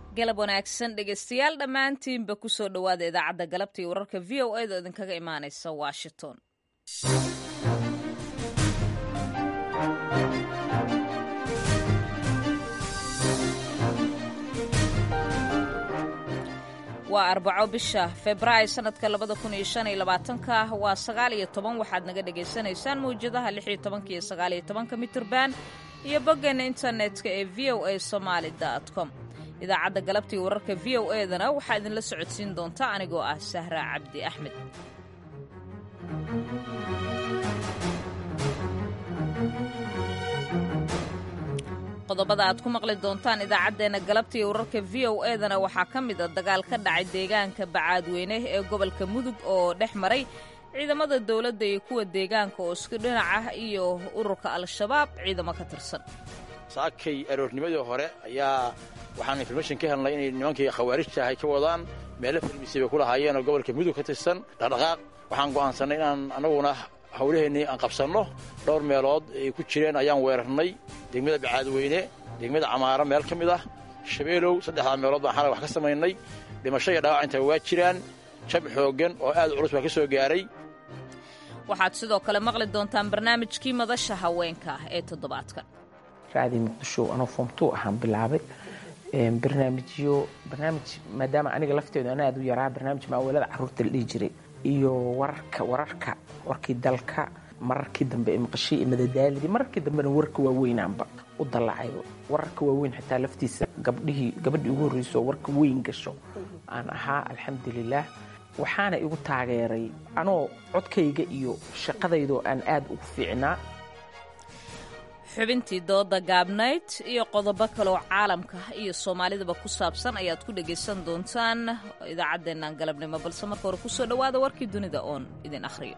galab wanaagsan dhegaystayaal dhammaantiinba ku soo dhowaada idaacadda galabta iyo wararka v o a da idinkaga imaanaysa washington waa arbaco bisha februaayo sanadka labada kun iyo shan iyo labaatanka waa sagaal iyo toban waxaad naga dhagaysanaysaan mawjadaha lix iyo tobanka iyo sagaal iyo tobanka mitirban iyo boggeena internetka ee v o a somaali com idaacadda galabtii wararka v o e dana waxaa idinla socodsiin doonta anigoo ah sahra cabdi axmed qodobada aad ku maqli doontaan idaacaddeenna galabtii wararka v o e dana waxaa ka mid a dagaal ka dhacay deegaanka bacaadweyne ee gobolka mudug oo dhex maray ciidamada dowladda iyo kuwa deegaanka oo isku dhinac ah iyo ururka al-shabaab ciidamo ka tirsan saakay aroornimadii hore ayaa waxaan information ka helnay inay nimankii khawaarijta ahay ka wadaan meelo farmisay bay ku lahaayeen oo gobolka mudug ka tirsan dhaqdhaqaaq waxaan go'aansannay inaan annaguna hawlaheennii aan qabsanno dhowr meelood ay ku jireen ayaan weerarnay degmada bacaadweyne degmada camaaro meel ka mid ah shabeelow saddexdaa meelood baan xalay wax ka samaynay dhimasho iyo dhaawac intaa waa jiraan jab xooggan oo aad u culus baa ka soo gaaray waxaad sidoo kale maqli doontaan barnaamijkii madasha haweenka ee toddobaadkan raadii muqdisho anoo foomtuu ahaan bilaabay barnaamijyo barnaamij maadaama aniga lafteedu ana aad u yaraa barnaamij maawalada carruurta la dhihi jiray iyo wararka wararka warkii dalka mararkii dambe ee maqashii iyo madadaalidii mararkii dambena warka waaweynaanba u dallacay wararka waaweyn xitaa laftiisa gabdhihii gabadhii ugu horreyso warka weyn gasho aan ahaa alxamdulilaah waxaana igu taageeray anoo codkayga iyo shaqadaydoo aan aad ugu fiicnaa xubintii dooda gaabnayd iyo qodobo kaleoo caalamka iyo soomaalidaba ku saabsan ayaad ku dhegaysan doontaan idaacaddeennan galabnimo balse marka hore kusoo dhowaada warkii dunida oon idin akhriyo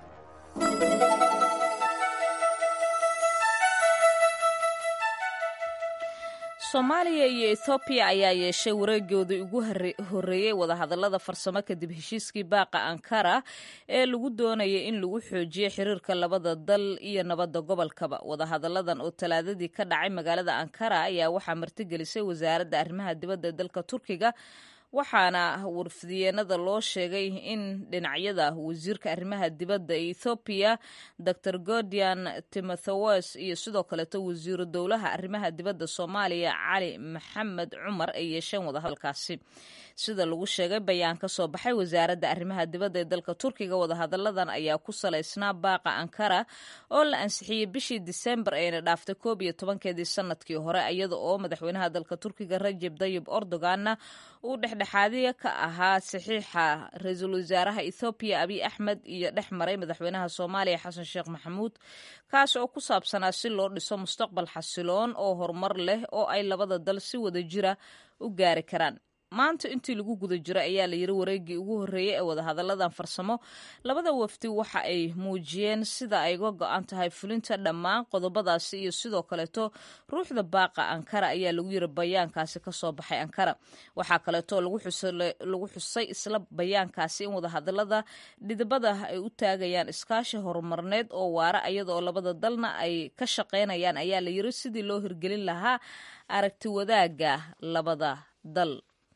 soomaaliya iyo ethoobiya ayaa yeeshay wareegoodii ugu horreeyey wadahadallada farsamo kadib heshiiskii baaqa ankara ee lagu doonayay in lagu xoojiyo xiriirka labada dal iyo nabadda gobolkaba wadahadalladan oo talaadadii ka dhacay magaalada ankara ayaa waxaa martigelisay wasaaradda arrimaha dibadda ee dalka turkiga waxaana warfidiyeenada loo sheegay in dhinacyada wasiirka arrimaha dibadda ee ethoobiya dor gordian timothewes iyo sidoo kaleeto wasiiru dowlaha arrimaha dibadda soomaaliya cali maxamed cumar ay yeesheen wadahadalkaasi sida lagu sheegay bayaan ka soo baxay wasaaradda arrimaha dibadda ee dalka turkiga wadahadalladan ayaa ku salaysnaa baaqa ankara oo la ansixiyey bishii disembar ayna dhaaftay koob iyo tobankeedii sanadkii hore iyada oo madaxweynaha dalka turkiga rajeb dayib erdoganna uu dhexdhexaadiya ka ahaa saxiixa ra-iisul wasaaraha ethoobiya abiy axmed iyo dhex maray madaxweynaha soomaaliya xasan sheekh maxamuud kaas oo ku saabsanaa si loo dhiso mustaqbal xasiloon oo horumar leh oo ay labada dal si wada jira u gaari karaan maanta intii lagu guda jiro ayaa la yiri wareegii ugu horreeyey ee wadahadalladan farsamo labada wafdi waxa ay muujiyeen sida ay uga go-an tahay fulinta dhammaan qodobadaasi iyo sidoo kaleeto ruuxda baaqa ankara ayaa lagu yiri bayaankaasi kasoo baxay ankara waxaa kaleeto lagu xusay isla bayaankaasi in wadahadallada dhidibada ay u taagayaan iskaashi horumarneed oo waara iyada oo labada dalna ay ka shaqaynayaan ayaa la yiri sidii loo hirgelin lahaa aragti wadaagga labada dal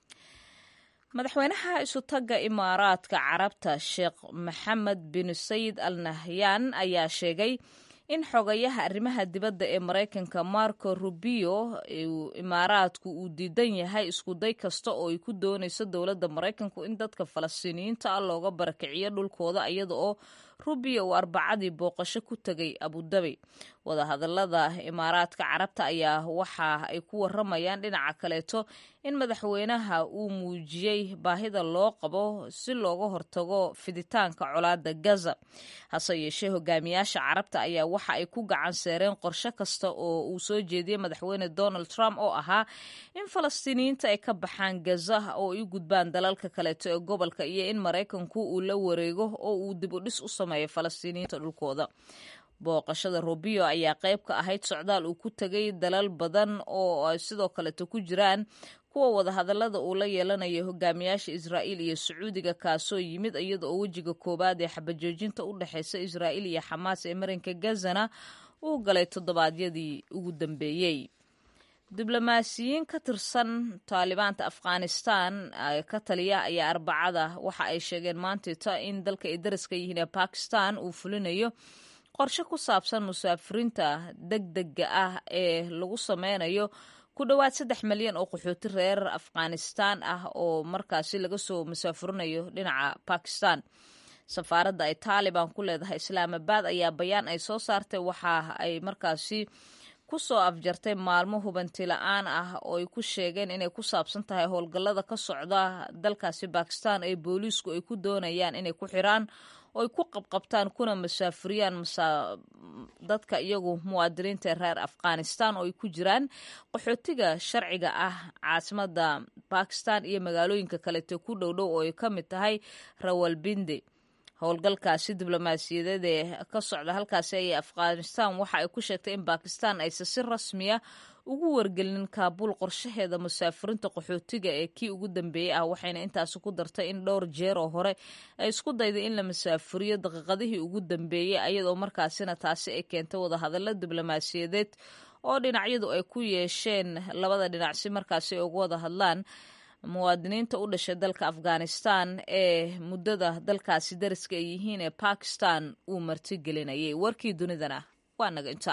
madaxweynaha isutagga imaaraadka carabta sheekh maxamed bin sayid al nahyan ayaa sheegay in xogayaha arrimaha dibadda ee maraykanka marco rubio imaaraadku uu diidan yahay iskuday kasta oo ay ku doonayso dowladda maraykanku in dadka falastiiniyiinta ah looga barakiciyo dhulkooda iyada oo rubio uu arbacadii booqasho ku tegay abudabi wadahadallada imaaraadka carabta ayaa waxa ay ku waramayaan dhinaca kaleeto in madaxweynaha uu muujiyey baahida loo qabo si looga hortago fiditaanka colaadda gaza hase yeeshee hogaamiyaasha carabta ayaa waxa ay ku gacan seereen qorshe kasta oo uu soo jeediyey madaxweyne donald trump oo ahaa in falastiiniyiinta ay ka baxaan gaza oo ay u gudbaan dalalka kaleeto ee gobolka iyo in maraykanku uu la wareego oo uu dib u dhis u sameeyo falastiiniyiinta dhulkooda booqashada rubio ayaa qayb ka ahayd socdaal uu ku tegay dalal badan oo ay sidoo kaleeto ku jiraan kuwa wadahadallada uu la yeelanayo hogaamiyaasha israa'iil iyo sacuudiga kaasoo yimid iyada oo wejiga koowaad ee xabajoojinta u dhexeysa israa'iil iyo xamaas ee marinka gazana uu galay toddobaadyadii ugu dambeeyey diblomaasiyiin ka tirsan taalibaanta afghanistan ka taliya ayaa arbacada waxa ay sheegeen maantita in dalka ay dariska yihiin ee bakistan uu fulinayo qorshe ku saabsan musaafiriinta deg dega ah ee lagu sameynayo ku dhowaad saddex malyan oo qaxooti reer afghanistan ah oo markaasi laga soo musaafurinayo dhinaca bakistan safaaradda ay taaliban ku leedahay islaamabad ayaa bayaan ay soo saartay waxa ay markaasi ku soo afjartay maalmo hubanti la-aan ah oo ay ku sheegeen inay ku saabsan tahay howlgallada ka socda dalkaasi bakistan ee booliisku ay ku doonayaan inay ku xiraan oo ay ku qabqabtaan kuna masaafuriyaan dadka iyagu muwaadiniinta reer afghanistan oo ay ku jiraan qaxootiga sharciga ah caasimada bakistan iyo magaalooyinka kaleeto ku dhowdhow oo ay ka mid tahay rawalbinde howlgalkaasi diblomaasiyadeed ee ka socda halkaasi ayay afghanistan waxa ay ku sheegtay in bakistan aysan si rasmiya ugu wargelinin kaabuul qorshaheeda musaafiriinta qaxootiga ee kii ugu dambeeyey ah waxayna intaasi ku dartay in dhowr jeer oo hore ay isku dayday in la musaafuriyo daqiiqadihii ugu dambeeyey ayadoo markaasina taasi ay keentay wadahadallo diblomaasiyadeed oo dhinacyadu ay ku yeesheen labada dhinac si markaasi ay uga wada hadlaan muwaadiniinta u dhashay dalka afghanistan ee muddada dalkaasi dariska ay yihiin ee bakistan uu martigelinayay warkii dunidana waa naga inta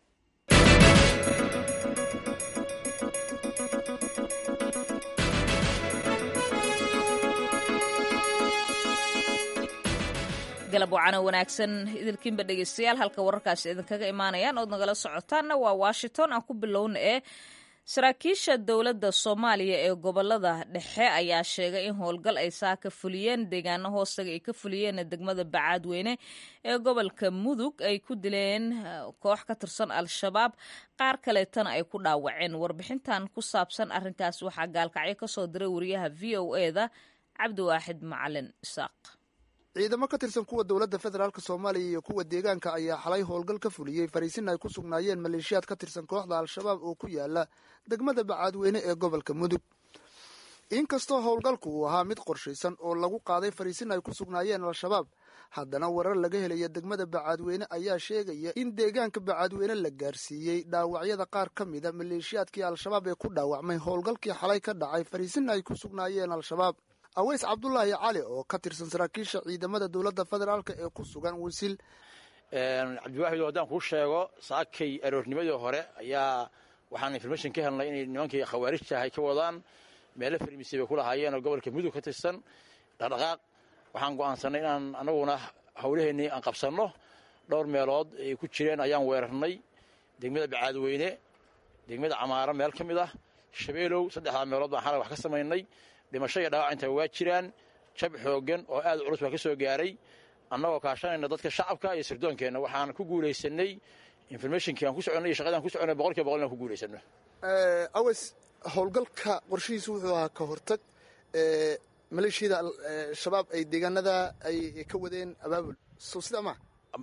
galab wacano wanaagsan idilkiinba dhegeystayaal halka wararkaasi idinkaga imaanayaan ood nagala socotaanna waa washington aan ku bilowna ee saraakiisha dowladda soomaaliya ee gobolada dhexe ayaa sheegay in howlgal ay saa ka fuliyeen deegaano hoostaga ay ka fuliyeen degmada bacaadweyne ee gobolka mudug ay ku dileen koox ka tirsan al-shabaab qaar kaleetana ay ku dhaawaceen warbixintan ku saabsan arrinkaas waxaa gaalkacyo kasoo diray wariyaha v o e da cabdiwaaxid macalin isaaq ciidamo ka tirsan kuwa dowladda federaalk soomaaliya iyo kuwa deegaanka ayaa xalay howlgal ka fuliyey fariisin ay ku sugnaayeen maleeshiyaad ka tirsan kooxda al-shabaab oo ku yaala degmada bacaadweyne ee gobolka mudug inkastoo howlgalku uu ahaa mid qorshaysan oo lagu qaaday fariisin ay ku sugnaayeen al-shabaab haddana warar laga helaya degmada bacaadweyne ayaa sheegaya in deegaanka bacaadweyne la gaarsiiyey dhaawacyada qaar ka mida maleeshiyaadkii al-shabaab ee ku dhaawacmay howlgalkii xalay ka dhacay fariisin ay ku sugnaayeen al-shabaab aweys cabdulaahi cali oo ka tirsan saraakiisha ciidamada dowladda federaalk ee ku sugan wisil cabdiwaxid haddaan kuu sheego saakay aroornimadii hore ayaa waxaan information ka helnay inay nimankii khawaarijta ahay ka wadaan meelo farmisi bay ku lahaayeen oo gobolka mudug ka tirsan dhaqdhaqaaq waxaan go'aansanay inaan anaguna howlaheennii aan qabsanno dhowr meelood ay ku jireen ayaan weerarnay degmada bacaadweyne degmada camaaro meel ka mid ah shabeelow saddexdaa meelood baan xalay wax ka samaynay dhimasho iyo dhaawac inta waa jiraan jab xooggan oo aad culus baa ka soo gaaray annagoo kaashanayna dadka shacabka iyo sirdoonkeenna waxaan ku guulaysanay informationkii aan ku soconay iyo shaqadii aan ku soconay boqol kiiba boqol inaan ku guulaysano aweys howlgalka qorshihiisu wuxuu ahaa ka hortag maleeshiyada shabaab ay deegaanada ay ka wadeen abaabul so sida ma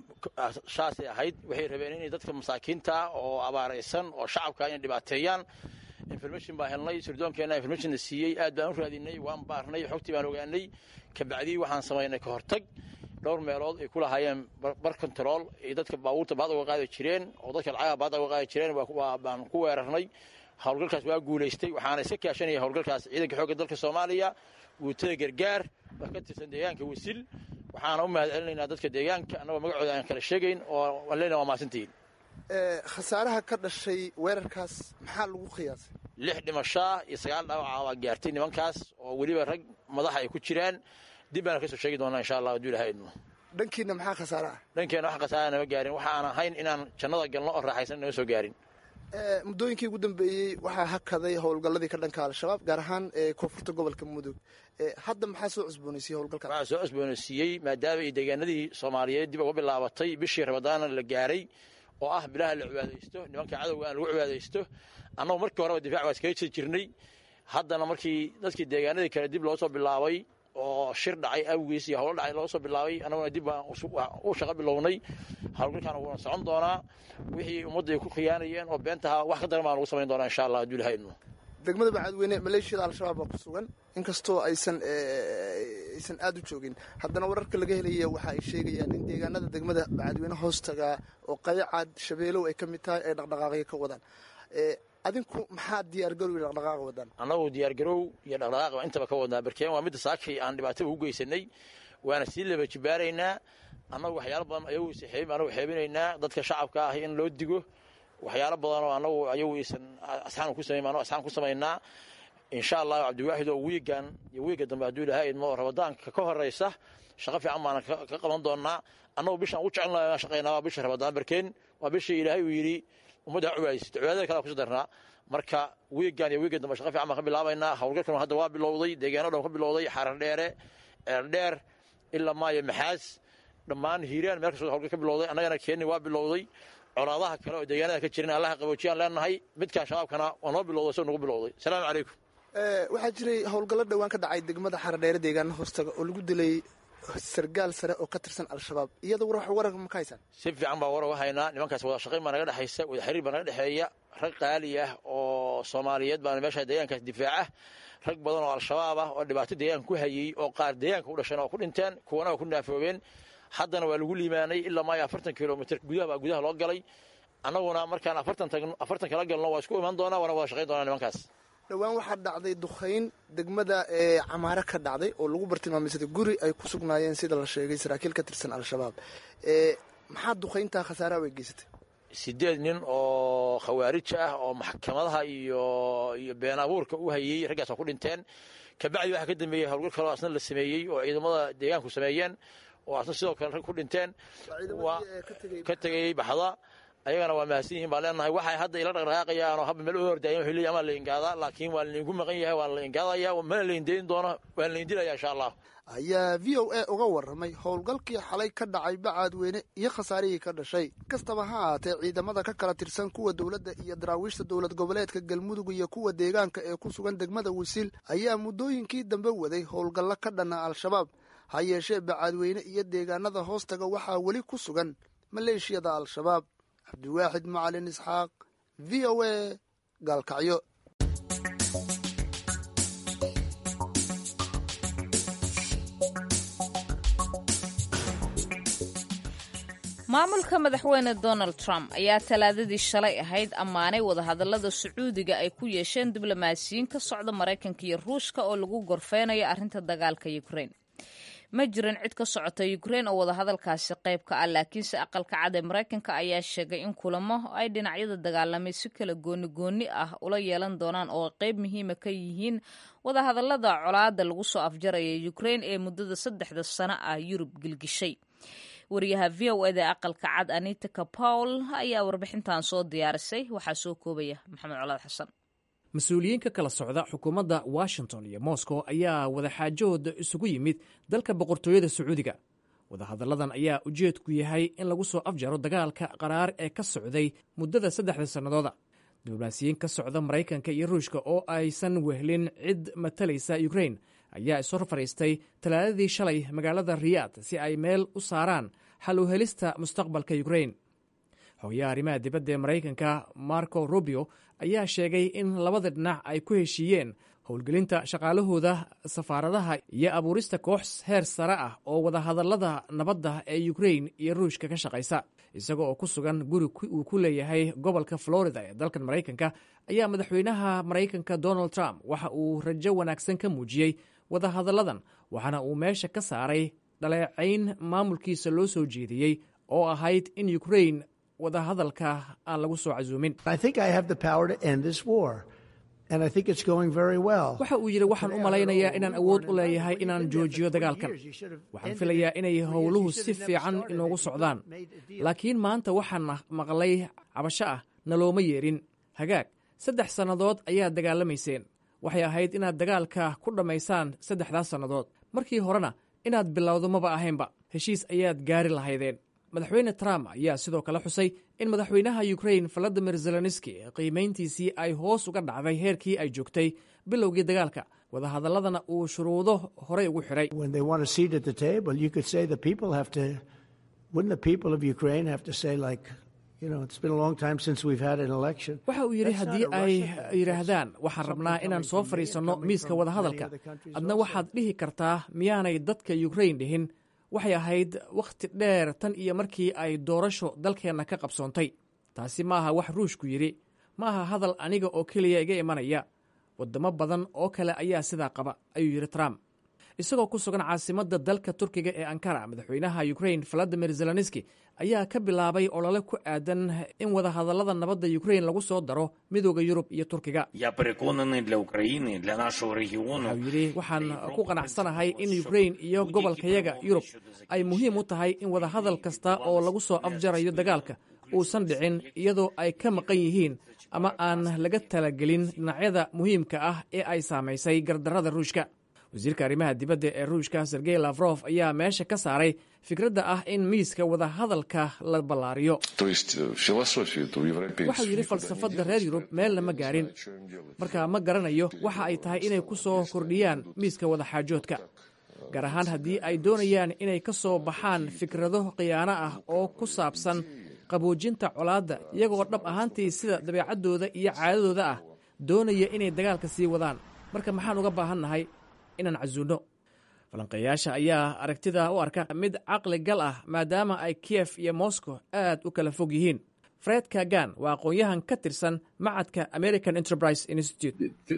saasay ahayd waxay rabeen inay dadka masaakiinta oo abaaraysan oo shacabka inay dhibaateeyaan information baan helnay sirdoonkeenna informationna siiyey aad baan u raadinay waan baarnay xogtii baan ogaanay kabacdii waxaan samaynay ka hortag dhowr meelood ay ku lahaayeen bar control ay dadka baabuurta baad uga qaadi jireen oo dadka lacagaha baad uga qaadi jireen baan ku weerarnay howlgalkaas waa guulaystay waxaana iska kaashanaya howlgalkaas ciidanka xoogga dalka soomaaliya guutada gargaar oo ka tirsan deegaanka wasil waxaana u mahad celinaynaa dadka deegaanka annagoo magacooda aan kala sheegayn oo aan leenahay waa mahadsantihiin khasaaraha ka dhashay weerarkaas maxaa lagu qiyaasay lix dhimashaa iyo sagaal dhaawaca waa gaartay nimankaas oo weliba rag madaxa ay ku jiraan dib baana kasoo sheegi doonaa insha allah hadduu ilahay idmo dhankiina maxaa khasaare ah dhankeena wax khasaara nama gaarin waxa aan ahayn inaan jannada galno oo raaxaysan nama soo gaarin muddooyinkii ugu dambeeyey waxaa hakaday howlgalladii ka dhanka al-shabaab gaar ahaan koonfurta gobolka mudug hadda maxaa soo cusboonaysiiyey howlgalka waxaa soo cusboonaysiiyey maadaama ay deegaanadii soomaaliyeed dib uga bilaabatay bishii ramadaana la gaaray oo ah bilaha la cibaadaysto nimanka cadowga aan lagu cibaadaysto annagu markii horeba difac waa iskaga jiri jirnay haddana markii dadkii deegaanadii kale dib loo soo bilaabay oo shir dhacay awgiis iyo howlo dhacay loo soo bilaabay annaguna dib baan u shaqo bilownay howlgalkaana wuuna socon doonaa wixii ummadda ay ku khiyaanayeen oo beentaha wax ka daran baan lagu samayn doonaa insha allah hadduu ilahay idmo degmada bacaadweyne maleeshiyada al-shabaab baa ku sugan inkastoo aysan aysan aada u joogin haddana wararka laga helaya waxa ay sheegayaan in deegaanada degmada bacaadweyne hoostaga oo qayacaad shabeelow ay ka mid tahay ay dhaqdhaqaaqyo ka wadaan adinku maxaa diyaargarow iyo dhaqdhaqaaq wadaan annagu diyaargarow iyo dhaqdhaqaaq baan intaba ka wadnaa barkeen waa midda saakay aan dhibaatada ugu geysanay waana sii laba jibaaraynaa annagu waxyaalo badan ayagu is anagu xeebinaynaa dadka shacabka ah in loo digo waxyaalo badanoo annagu ayagu isan asxaan ku samayn annagu asxaan ku samaynaa insha allahu cabdiwaaxid oo wiigan iyo wiiga dambe hadduu ilahay idmo rabadaanka ka horaysa shaqo fiican baana ka qaban doonaa annagu bishaan ugu jecelnaha shaqaynaa waa bisha rabadaan barkeen waa bishii ilaahay uu yidhi ummadda ha cubaysito cibaadada kale kusi darnaa marka wiigan iyo wiiga dambe shaqa fiican baan ka bilaabaynaa howlgalkan hadda waa bilowday deegaano dhan ka bilowday xarar dheere eeldheer ilaa maayo maxaas dhammaan hiiraan meel kastoo howlgal ka bilowday annagana keenni waa bilowday colaadaha kale oo deegaanada ka jirin allaha qaboojiyaan leenahay midkaan shabaabkana waa noo bilowday soo nagu bilowday asalaamu calaykum waxaa jiray howlgallo dhowaan ka dhacay degmada xaradheere deegaana hoostaga oo lagu dilay sargaal sare oo ka tirsan al-shabaab iyada war warar ma ka haysaan si fiican baa war uga haynaa nimankaas wada shaqayn baa naga dhexaysa wada xiriir baa naga dhexeeya rag qaali ah oo soomaaliyeed baana meesha deegaankaas difaaca rag badan oo al-shabaab ah oo dhibaato deegaanka ku hayey oo qaar deegaanka u dhasheen oo ku dhinteen kuwana waa ku naafoobeen haddana waa lagu liimaanay ilaa maayo afartan kilomitr gudaha baa gudaha loo galay annaguna markaan afartan tagno afartan kala galno waa isku imaan doonaa waana wada shaqayn doonaa nimankaas dhowaan waxaa dhacday dukhayn degmada ee camaare ka dhacday oo lagu bartilmaameysaday guri ay ku sugnaayeen sida la sheegay saraakiil ka tirsan al-shabaab maxaa dukhayntaa khasaaraha way geysatay sideed nin oo khawaarij ah oo maxkamadaha iyo iyo been abuurka u hayey raggaas waa ku dhinteen kabacdi waxaa ka dambeeyey howlgal kaloo asna la sameeyey oo ciidamada deegaanku sameeyeen oo asna sidoo kale rag ku dhinteen waa ka tegayey baxda ayagana waa mahadsan yihin baan leenahay waxay hadda ila dhaqdhaqaaqayaan oo haba meel u hordaayan wuxuu leeyahay amaa la ingaadaa laakiin waa laydinku maqan yahay waa la ingaadaya mana la indayn doono waa la indilaya insha allah ayaa v o a uga warramay howlgalkii xalay ka dhacay bacaadweyne iyo khasaarihii ka dhashay kastaba ha ahaatee ciidamada ka kala tirsan kuwa dowladda iyo daraawiishta dowlad goboleedka galmudug iyo kuwa deegaanka ee ku sugan degmada wisiil ayaa muddooyinkii dambe waday howlgallo ka dhanna al-shabaab ha yeeshee bacaadweyne iyo deegaanada hoostaga waxaa weli ku sugan maleeshiyada al-shabaab cabdiwaaxid macalin isxaaq v o a gaalkacyo maamulka madaxweyne donald trump ayaa talaadadii shalay ahayd ammaanay wadahadallada sacuudiga ay ku yeesheen diblomaasiyiin ka socda maraykanka iyo ruushka oo lagu gorfeynayo arrinta dagaalka ukrain ma jirin cid ka socota ukrain oo wadahadalkaasi qayb ka ah laakiinse aqalka cad ee maraykanka ayaa sheegay in kulamo ay dhinacyada dagaalamay si kala gooni gooni ah ula yeelan doonaan oo qayb muhiima ka yihiin wadahadallada colaada lagu soo afjaraya ukrain ee muddada saddexda sano ah yurub gilgishay wariyaha v o eda aqalka cad anita kapawl ayaa warbixintan soo diyaarisay waxaa soo koobaya maxamed colaad xasan mas-uuliyiin ka kala socda xukuumadda washington iyo moscow ayaa wadaxaajahooda isugu yimid dalka boqortooyada sacuudiga wadahadalladan ayaa ujeedku yahay in lagu soo afjaro dagaalka qaraar ee ka socday muddada saddexda sannadooda diblomaasiyiin ka socda maraykanka iyo ruushka oo aysan wehlin cid matalaysa ukrain ayaa ishor fadhiistay talaadadii shalay magaalada riyaad si ay meel u saaraan xal u helista mustaqbalka ukrain hooyaha arrimaha dibadda ee maraykanka marco rubio ayaa sheegay in labada dhinac ay ku heshiiyeen howlgelinta shaqaalahooda safaaradaha iyo abuurista koox heer sare ah oo wadahadallada nabadda ee ukrain iyo ruushka ka shaqaysa isaga oo ku sugan guri uu ku leeyahay gobolka florida ee dalkan maraykanka ayaa madaxweynaha maraykanka donald trump waxa uu rajo wanaagsan ka muujiyey wadahadalladan waxaana uu meesha ka saaray dhaleecayn maamulkiisa loo soo jeediyey oo ahayd in ukrain wadahadalka aan lagu soo casuumin waxa uu yidhi waxaan u malaynayaa inaan awood u leeyahay inaan joojiyo dagaalkan waxaan filayaa inay howluhu si fiican inoogu socdaan laakiin maanta waxaan maqlay cabasho ah nalooma yeedhin hagaag saddex sannadood ayaad dagaalamayseen waxay ahayd inaad dagaalka ku dhammaysaan saddexdaas sannadood markii horena inaad bilowdo maba ahaynba heshiis ayaad gaari lahaydeen madaxweyne trump ayaa sidoo kale xusay in madaxweynaha ukrain valadimir zelenski qiimayntiisii ay hoos uga dhacday heerkii ay joogtay bilowgii dagaalka wadahadaladana uu shuruudo horey ugu xidhay waxa uu yidhi haddii ay yidhaahdaan waxaan rabnaa inaan soo fadhiisanno miiska wadahadalka adna waxaad dhihi kartaa miyaanay dadka ukrain dhihin waxay ahayd wakhti dheer tan iyo markii ay doorasho dalkeenna ka qabsoontay taasi maaha wax ruushku yidhi ma aha hadal aniga oo keliya iga imanaya waddamo badan oo kale ayaa sidaa qaba ayuu yidhi trump isagoo ku sugan caasimadda dalka turkiga ee ankara madaxweynaha ukrain valadimir zelenski ayaa ka bilaabay olole ku aadan in wadahadallada nabadda ukrain lagu soo daro midooda yurub iyo turkiga waxau yidhi waxaan ku qanacsanahay in ukrain iyo gobolkayaga yurub ay muhiim u tahay in wadahadal kasta oo lagu soo afjarayo dagaalka uusan dhicin iyadoo ay ka maqan yihiin ama aan laga talagelin dhinacyada muhiimka ah ee ay saamaysay gardarrada ruushka wasiirka arrimaha dibadda ee ruushka sergey lafrof ayaa meesha ka saaray fikradda ah in miiska wadahadalka la ballaariyo waxau yidhi falsafadda reer yurub meelna ma gaarin marka ma garanayo waxa ay tahay inay ku soo kordhiyaan miiska wadaxaajoodka gaar ahaan haddii ay doonayaan inay ka soo baxaan fikrado khiyaano ah oo ku saabsan qaboojinta colaadda iyagoo dhab ahaantii sida dabeecaddooda iyo caadadooda ah doonaya inay dagaalka sii wadaan marka maxaan uga baahannahay inaan casuunno falanqeeyaasha ayaa aragtida u arka mid caqli gal ah maadaama ay kiyef iyo moscow aad u kala fog yihiin fred kagan waa aqoon-yahan ka tirsan macadka american enterprise institute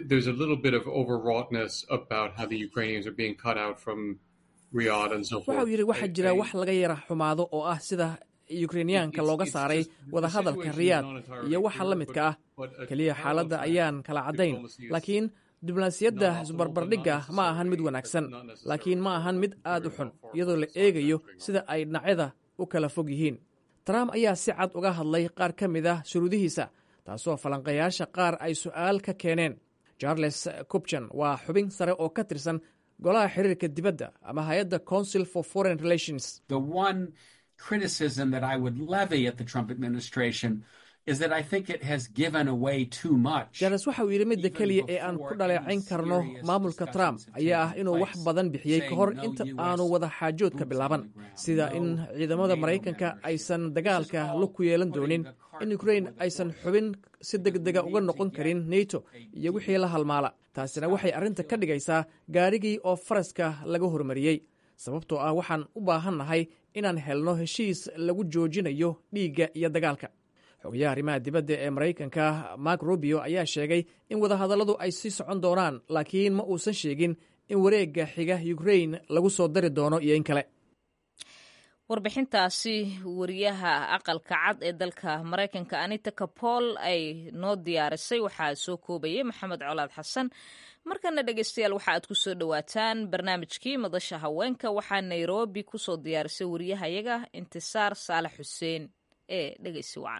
waxau yidhi waxaa jira wax laga yara xumaado oo ah sida yukrainiyaanka looga saaray wadahadalka riyaad iyo waxa la midka ah keliya xaaladda ayaan kala caddayn laakiin diblomaasiyadda isbarbardhigga ma ahan mid wanaagsan laakiin ma ahan mid aad u xun iyadoo la eegayo sida ay dhinacyada u kala fog yihiin trump ayaa si cad uga hadlay qaar ka mid ah shuruudihiisa taasoo falanqayaasha qaar ay su'aal ka keeneen charles cubjan waa xubin sare oo ka tirsan golaha xiriirka dibadda ama hay-adda council for foreign relations criticism that I would levy at the Trump administration is that I think it has given away too much. jares waxauu yidhi midda keliya ee aan ku dhaleecayn karno maamulka trump ayaa ah inuu wax badan bixiyey ka hor inta aanu wada xaajoodka bilaaban sida in ciidamada maraykanka aysan dagaalka lug ku yeelan doonin in ukrain aysan xubin si degdega uga noqon karin neto iyo wixii la halmaala taasina waxay arrinta ka dhigaysaa gaarigii oo faraska laga hormariyey sababtoo ah waxaan u baahannahay inaan helno heshiis lagu joojinayo dhiigga iyo dagaalka xogayaha arrimaha dibadda ee maraykanka mark rubio ayaa sheegay in wadahadalladu ay sii socon doonaan laakiin ma uusan sheegin in wareegga xiga ukrain lagu soo dari doono iyo in kale warbixintaasi wariyaha aqalka cad ee dalka maraykanka anita kapool ay noo diyaarisay waxaa soo koobayay maxamed colaad xasan markana dhegeystayaal waxa aad ku soo dhowaataan barnaamijkii madasha haweenka waxaa nairobi ku soo diyaarisay wariyahayaga intisaar saalax xuseen ee dhegeysi wacan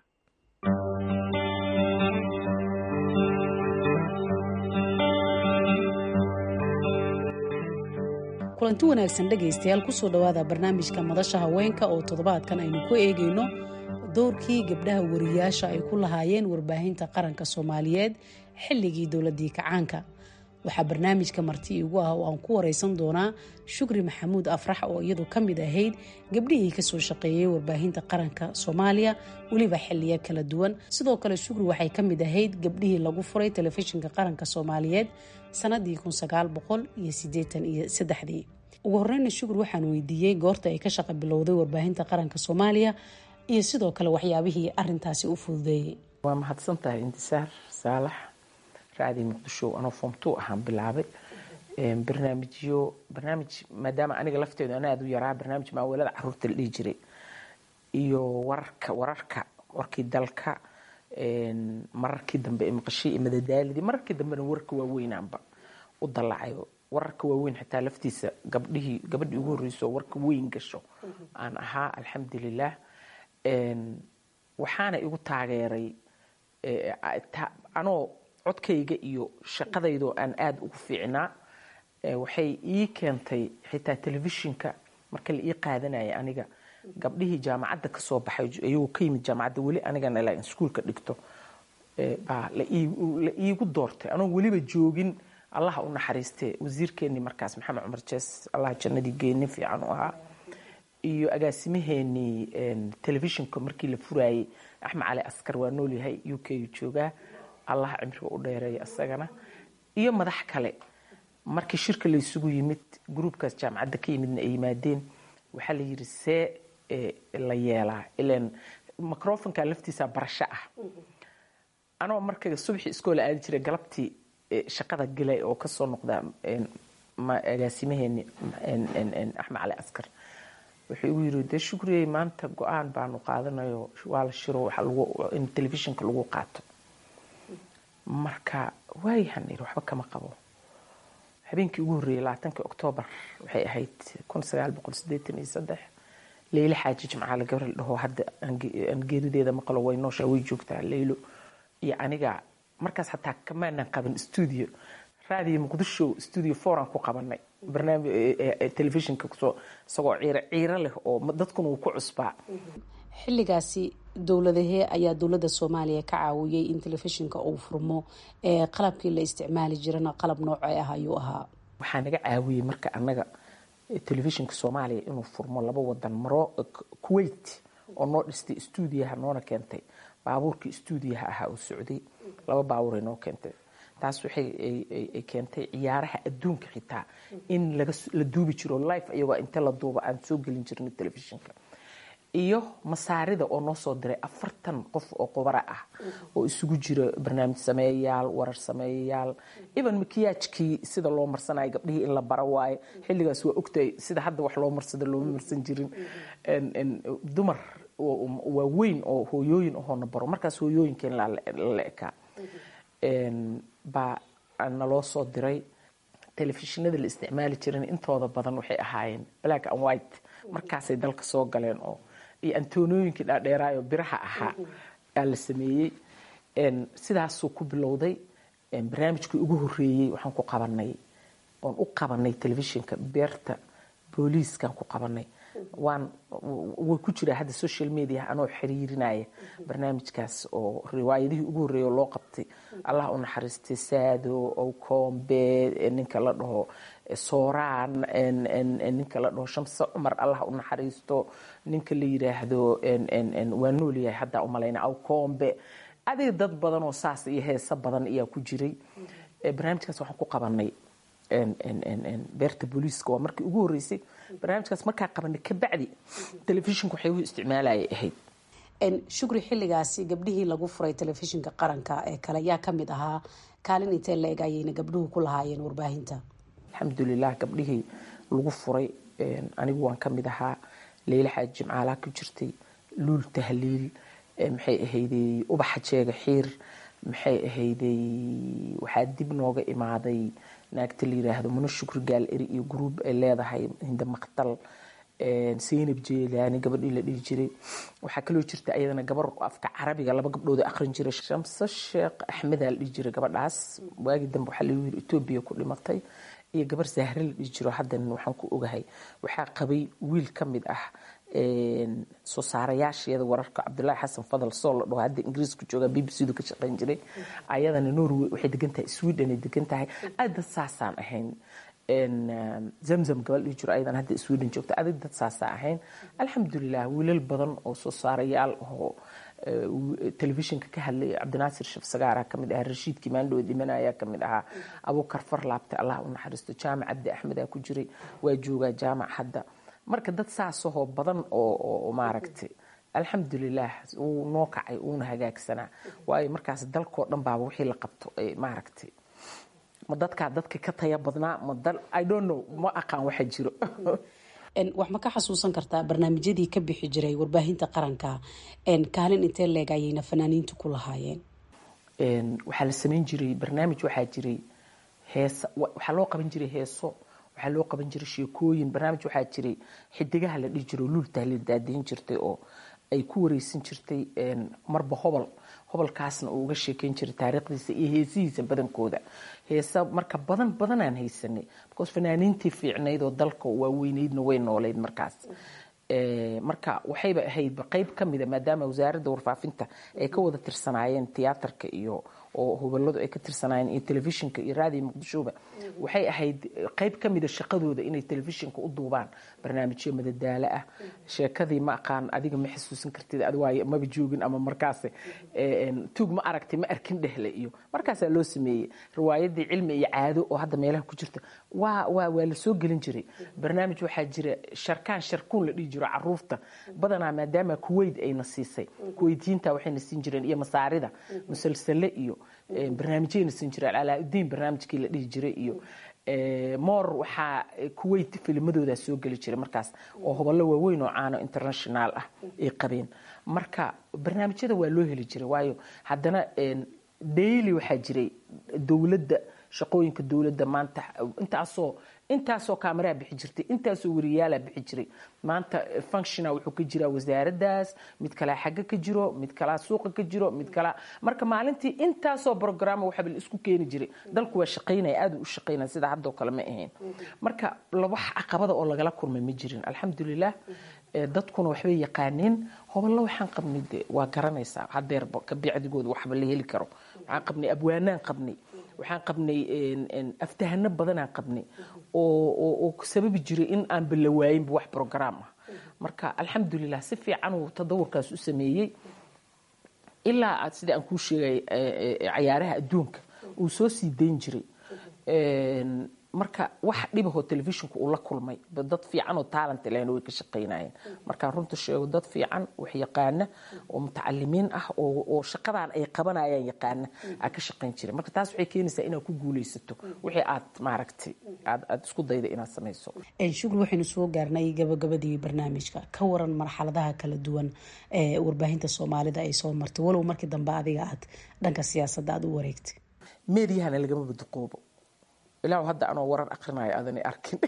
kulanti wanaagsan dhegaystayaal kusoo dhowaada barnaamijka madasha haweenka oo toddobaadkan aynu ku eegayno dowrkii gabdhaha wariyaasha ay ku lahaayeen warbaahinta qaranka soomaaliyeed xilligii dowladii kacaanka waxaa barnaamijka marti igu ah oo aan ku wareysan doonaa shukri maxamuud afrax oo iyadu ka mid ahayd gabdhihii kasoo shaqeeyey warbaahinta qaranka soomaaliya weliba xiliyo kala duwan sidoo kale shukri waxay ka mid ahayd gabdhihii lagu furay telefishinka qaranka soomaaliyeed sanadii iyo ugu horeyna shukri waxaan weydiiyey goorta ay ka shaqa bilowday warbaahinta qaranka soomaaliya iyo sidoo kale waxyaabihii arintaasi u fududeeyey waa mahadsan tahay intisaar saalax raadii muqdisho anoo form two ahaan bilaabay barnaamijyo barnaamij maadaama aniga lafteedu ana aada u yaraa barnaamij maawalada caruurta la dhihi jiray iyo wararka wararka warkii dalka mararkii dambe ee maqashii iyo madadaalidii mararkii dambena warka waaweynaanba u dalacayo wararka waaweyn xitaa laftiisa gabdhihii gabadhii ugu horreysoo warka weyn gasho aan ahaa alxamdulilah waxaana igu taageeray anoo codkayga iyo shaqadaydoo aan aada ugu fiicnaa waxay ii keentay xitaa telefishinka marka la ii qaadanaya aniga gabdhihii jaamacadda kasoo baxay ayagoo ka yimid jaamacadda weli anigana ilaa iskuulka dhigto baa la iigu doortay anoo weliba joogin allaha u naxariiste wasiirkeenii markaas maxamed cumar jees allah jannadii geeni fiican u ahaa iyo agaasimaheenii telefishinka markii la furaayey axmed cali askar waa noolyahay u k u joogaa allah cimriga u dheereeya isagana iyo madax kale markii shirka laysugu yimid gruubkaas jaamacadda ka yimidna ay yimaadeen waxaa la yidhi see la yeelaa ilan microfonka laftiisa barasho ah anoo marka subaxii iskoola aadi jiray galabtii shaqada galay oo kasoo noqda agaasimaheeni axmed cali askar wuxuu igu yiri dee shukriyey maanta go-aan baanu qaadanayo waa la shiro in telefishinka lagu qaato marka waayahan iri waxba kama qabo habeenkii ugu horreeyey labaatankii oktoobar waxay ahayd kun sagaal boqol sideetan iyo saddex leylo xaaji jimcaale gabar la dhaho hadda aan geerideeda maqlo way nooshaa way joogtaa leylo iyo aniga markaas xataa kamaanan qaban stuudio raadiyo muqdisho stuudio foran ku qabanay barnaamij telefishinka kusoo isagoo ciiro ciiro leh oo dadkuna uu ku cusbaa xilligaasi dowladahee ayaa dowladda soomaaliya ka caawiyey in telefishinka uu furmo ee qalabkii la isticmaali jirana qalab noocee ah ayuu ahaa waxaa naga caawiyey marka annaga telefishinka soomaaliya inuu furmo laba wadan maro kuwait oo noo dhistay stuudiyaha noona keentay baabuurkii stuudiyaha ahaa uu socday laba baabuuray noo keentay taas waxay ay keentay ciyaaraha adduunka xitaa in la duubi jiro life iyagoo inta la duuba aan soo gelin jirnay telefishinka iyo masaarida oo noo soo diray afartan qof oo qubara ah oo isugu jira barnaamij sameeyayaal warar sameeyayaal even makiyaajkii sida loo marsanayo gabdhihii in la baro waaye xilligaas waa ogtahay sida hadda wax loo marsado looma marsan jirin dumar waaweyn oo hooyooyin ahoona baro markaas hooyooyinkeen la ekaa baa naloo soo diray telefishinada la isticmaali jiran intooda badan waxay ahaayeen black and white markaasay dalka soo galeen oo iyo antonooyinkii dhaadheeraayo biraha ahaa aa la sameeyey sidaasuu ku bilowday barnaamijkii ugu horeeyey waxaan ku qabanay oon u qabanay telefishinka beerta booliiskaan ku qabanay waan way ku jiraa hadda social media anoo xiriirinaya barnaamijkaas oo riwaayadihii ugu horreeya oo loo qabtay allah u naxariistay saado owkombe ninka la dhaho sooraan ninka la dhaho shamse cumar allah u naxariisto ninka la yiraahdo waa noolyahay haddaa umalayna awkombe adiga dad badan oo saas iyo heeso badan ayaa ku jiray barnaamijkaas waxaan ku qabanay beerta booliiska waa markii ugu horreysay barnaamijkaas markaa qabanay kabacdi telefishinku waxay u isticmaalayay ahayd shukri xilligaasi gabdhihii lagu furay telefishinka qaranka ee kale yaa ka mid ahaa kaalin intee la eg ayayna gabdhuhu ku lahaayeen warbaahinta alxamdulilah gabdhihii lagu furay anigu waan ka mid ahaa leyla xaaji jimcaalaa ku jirtay luul tahliil maxay ahayday ubaxa jeega xiir maxay ahayday waxaa dib nooga imaaday naagta la yiraahdo mano shukri gaal eri iyo gruub ay leedahay hinda maqtal saynab jeelaani gabadhii la dhihi jiray waxaa kaloo jirta ayadana gabar afka carabiga laba gabdhood aqrin jiray shamse sheekh axmedaa la dhihi jiray gabadhaas waagii dambe waxaa lagu yiri etoobiya ku dhimatay iyo gabar zahre la dhihi jiro haddan waxaan ku ogahay waxaa qabay wiil ka mid ah soo saarayaasheeda wararka cabdulaahi xasan fadal soo la dhaho hadda ingiriiska jooga b b c du ka shaqayn jiray ayadana norway waxay degan tahay sweden ay degan tahay aad dad saasaan ahayn zamzam gabal dhihi jiro ayadan hadda sweden joogta adig dad saasaan ahayn alxamdulilah wiilal badan oo soo saarayaal oo telefishinka ka hadlaya cabdinaasir shaf sagaara kamid ahaa rashiidkii maandhowe dhimanaya kamid ahaa abuukar farlaabte allah u naxariisto jaamac cabdi axmedaa ku jiray waa joogaa jaamac hadda marka dad saasahoo badan oo maaragtay alxamdulilah wuu noo kacay uuna hagaagsanaa waayo markaas dalkoo dhan baaba wixii la qabto maaragtay ma dadkaa dadka ka taya badnaa ma dal i don't know ma aqaan waxa jiro wax ma ka xasuusan kartaa barnaamijyadii ka bixi jiray warbaahinta qaranka kaalin intee leeg ayayna fanaaniintu ku lahaayeen waxaa la samayn jiray barnaamij waxaa jiray heesa waxaa loo qaban jiray heeso waxaa loo qaban jiray sheekooyin barnaamij waxaa jiray xidigaha la dhihi jiro luultaa la daadayn jirtay oo ay ku wareysan jirtay marba hobol hobolkaasna uu uga sheekeyn jiray taariikhdiisa iyo heesihiisa badankooda heesa marka badan badanaan haysanay because fanaaniintii fiicnayd oo dalka waaweyneydna way nooleyd markaas marka waxayba ahayd qayb ka mida maadaama wasaaradda warfaafinta ay ka wada tirsanaayeen tiyaatarka iyo oo hubaladu ay ka tirsanaayeen iyo telefishinka iyo raadiyo muqdishoba waxay ahayd qayb ka mida shaqadooda inay telefishinka u duubaan barnaamijyo madadaalo ah sheekadii ma aqaan adiga ma xasuusan kartid adwaay maba joogin ama markaas tuug ma aragtay ma arkin dhehle iyo markaasaa loo sameeyey riwaayadii cilmi iyo caado oo hadda meelaha ku jirta waa waa waa la soo gelin jiray barnaamij waxaa jira sharkaan sharkuun la dhihi jiro caruurta badanaa maadaama kuwait ayna siisay kuweytiyiinta waxayna siin jireen iyo masaarida musalsale iyo barnaamijyayna siin jireen alaa-udiin barnaamijkii la dhihi jiray iyo moor waxaa kuwait filmadoodaa soo geli jiray markaas oo hoballo waaweyn oo caano international ah ay qabeen marka barnaamijyada waa loo heli jiray waayo haddana daily waxaa jiray dowladda shaqooyinka dowladda maanta intaasoo intaasoo kaamaraha bixi jirtay intaasoo wariyaalaa bixi jiray maanta functiona wuxuu ka jiraa wasaaraddaas mid kalaa xagga ka jiro mid kalaa suuqa ka jiro mid kalaa marka maalintii intaasoo brograma waxaa la isku keeni jiray dalku waa shaqaynaya aad u shaqaynaya sida haddoo kale ma ahayn marka wax caqabada oo lagala kulmay ma jirin alxamdulilah dadkuna waxbay yaqaaneen hoballo waxaan qabnay de waa garanaysaa hadeerba kabicdigooda waxba la heli karo waxaan qabnay abwaanaan qabnay waxaan qabnay aftahano badanaan qabnay oo sababi jiray in aan balawaayinba wax brograam ah marka alxamdulilah si fiican uu tadawurkaas u sameeyey ilaa sida aan kuu sheegay cayaaraha adduunka uu soo sii dayn jiray marka wax dhibahoo telefishinku uu la kulmay dad fiican oo talent lehna way ka shaqaynayeen markaan runta sheego dad fiican wax yaqaana oo mutacalimiin ah oo shaqadan ay qabanayaan yaqaana aa ka shaqayn jiray marka taas waxay keenaysaa inaad ku guulaysato wixii aad maaragtay aad aad isku dayda inaad samayso shukri waxaynu soo gaarnay gabagabadii barnaamijka ka waran marxaladaha kala duwan ee warbaahinta soomaalida ay soo martay walow markii dambe adiga aad dhanka siyaasadda aad u wareegtay meediyahana lagama baduqoobo ilaa hadda anoo warar akrinayo aadanay arkin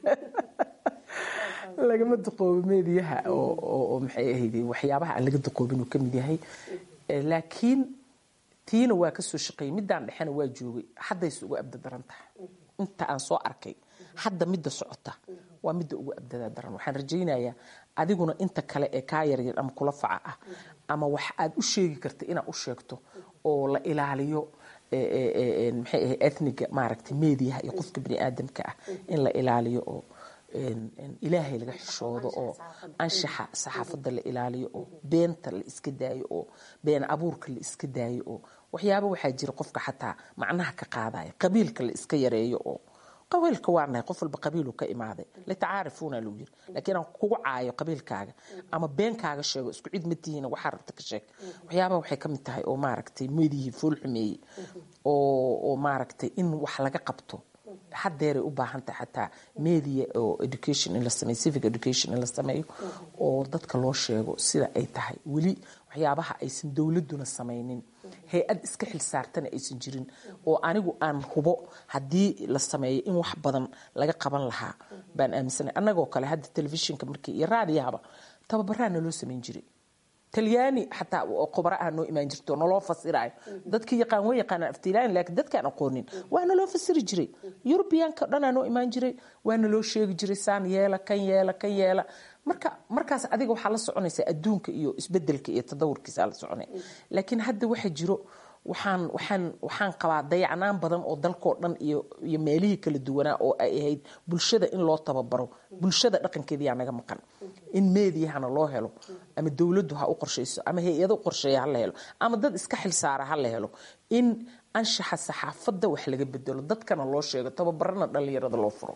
lagama duqoobo meediyaha oo maxay ahayd waxyaabaha aan laga duqoobin uu ka mid yahay laakiin tiina waa ka soo shaqeeyey middaan dhexena waa joogay haddayse ugu abda daran tahay inta aan soo arkay hadda midda socota waa midda ugu abdada daran waxaan rajaynayaa adiguna inta kale ee kaa yaryar ama kula faca ah ama wax aad u sheegi karta inaad u sheegto oo la ilaaliyo maxay ahay ethniga maaragtay meediyaha iyo qofka bani aadamka ah in la ilaaliyo oo ilaahay laga xishoodo oo anshaxa saxaafadda la ilaaliyo oo beenta la iska daayo oo been abuurka la iska daayo oo waxyaaba waxaa jira qofka xataa macnaha ka qaadaya qabiilka la iska yareeyo oo qabiilka waa nahay qof walba qabiilu ka imaaday litacaarifuuna lagu yiri laakiin aan kugu caayo qabiilkaaga ama beenkaaga sheego isku cid ma tihiin waxaa rabta ka sheeg waxyaabaha waxay ka mid tahay oo maaragtay meedihii fool xumeeyey oo oo maaragtay in wax laga qabto hadeeray u baahan tahay xataa media oo education in la sameeyo civic education in la sameeyo oo dadka loo sheego sida ay tahay weli waxyaabaha aysan dowladuna samaynin hay-ad iska xilsaartana aysan jirin oo anigu aan hubo haddii la sameeyo in wax badan laga qaban lahaa baan aaminsanay annagoo kale hadda telefishinka markii iyo raadiyahaba tababaraana loo samayn jiray talyaani xataa oo khubara ah noo imaan jirto naloo fasiraayo dadkii yaqaan way yaqaanaan aftilaani laakiin dadkaan aqoonin waana loo fasiri jiray yurubiyaanka dhanaa noo imaan jiray waana loo sheegi jiray saan yeela kan yeela kan yeela marka markaas adiga waxaa la soconaysaa adduunka iyo isbedelka iyo tadawurkiisa la soconaya laakiin hadda waxa jiro waxaan waxaan waxaan qabaa dayacnaan badan oo dalkoo dhan iyo iyo meelihii kala duwanaa oo ay ahayd bulshada in loo tababaro bulshada dhaqankeeda yaa naga maqan in meediyahana loo helo ama dowladdu ha u qorshayso ama hay-ado qorsheeya ha la helo ama dad iska xilsaara ha la helo in anshaxa saxaafadda wax laga bedelo dadkana loo sheego tababarana dhallinyarada loo furo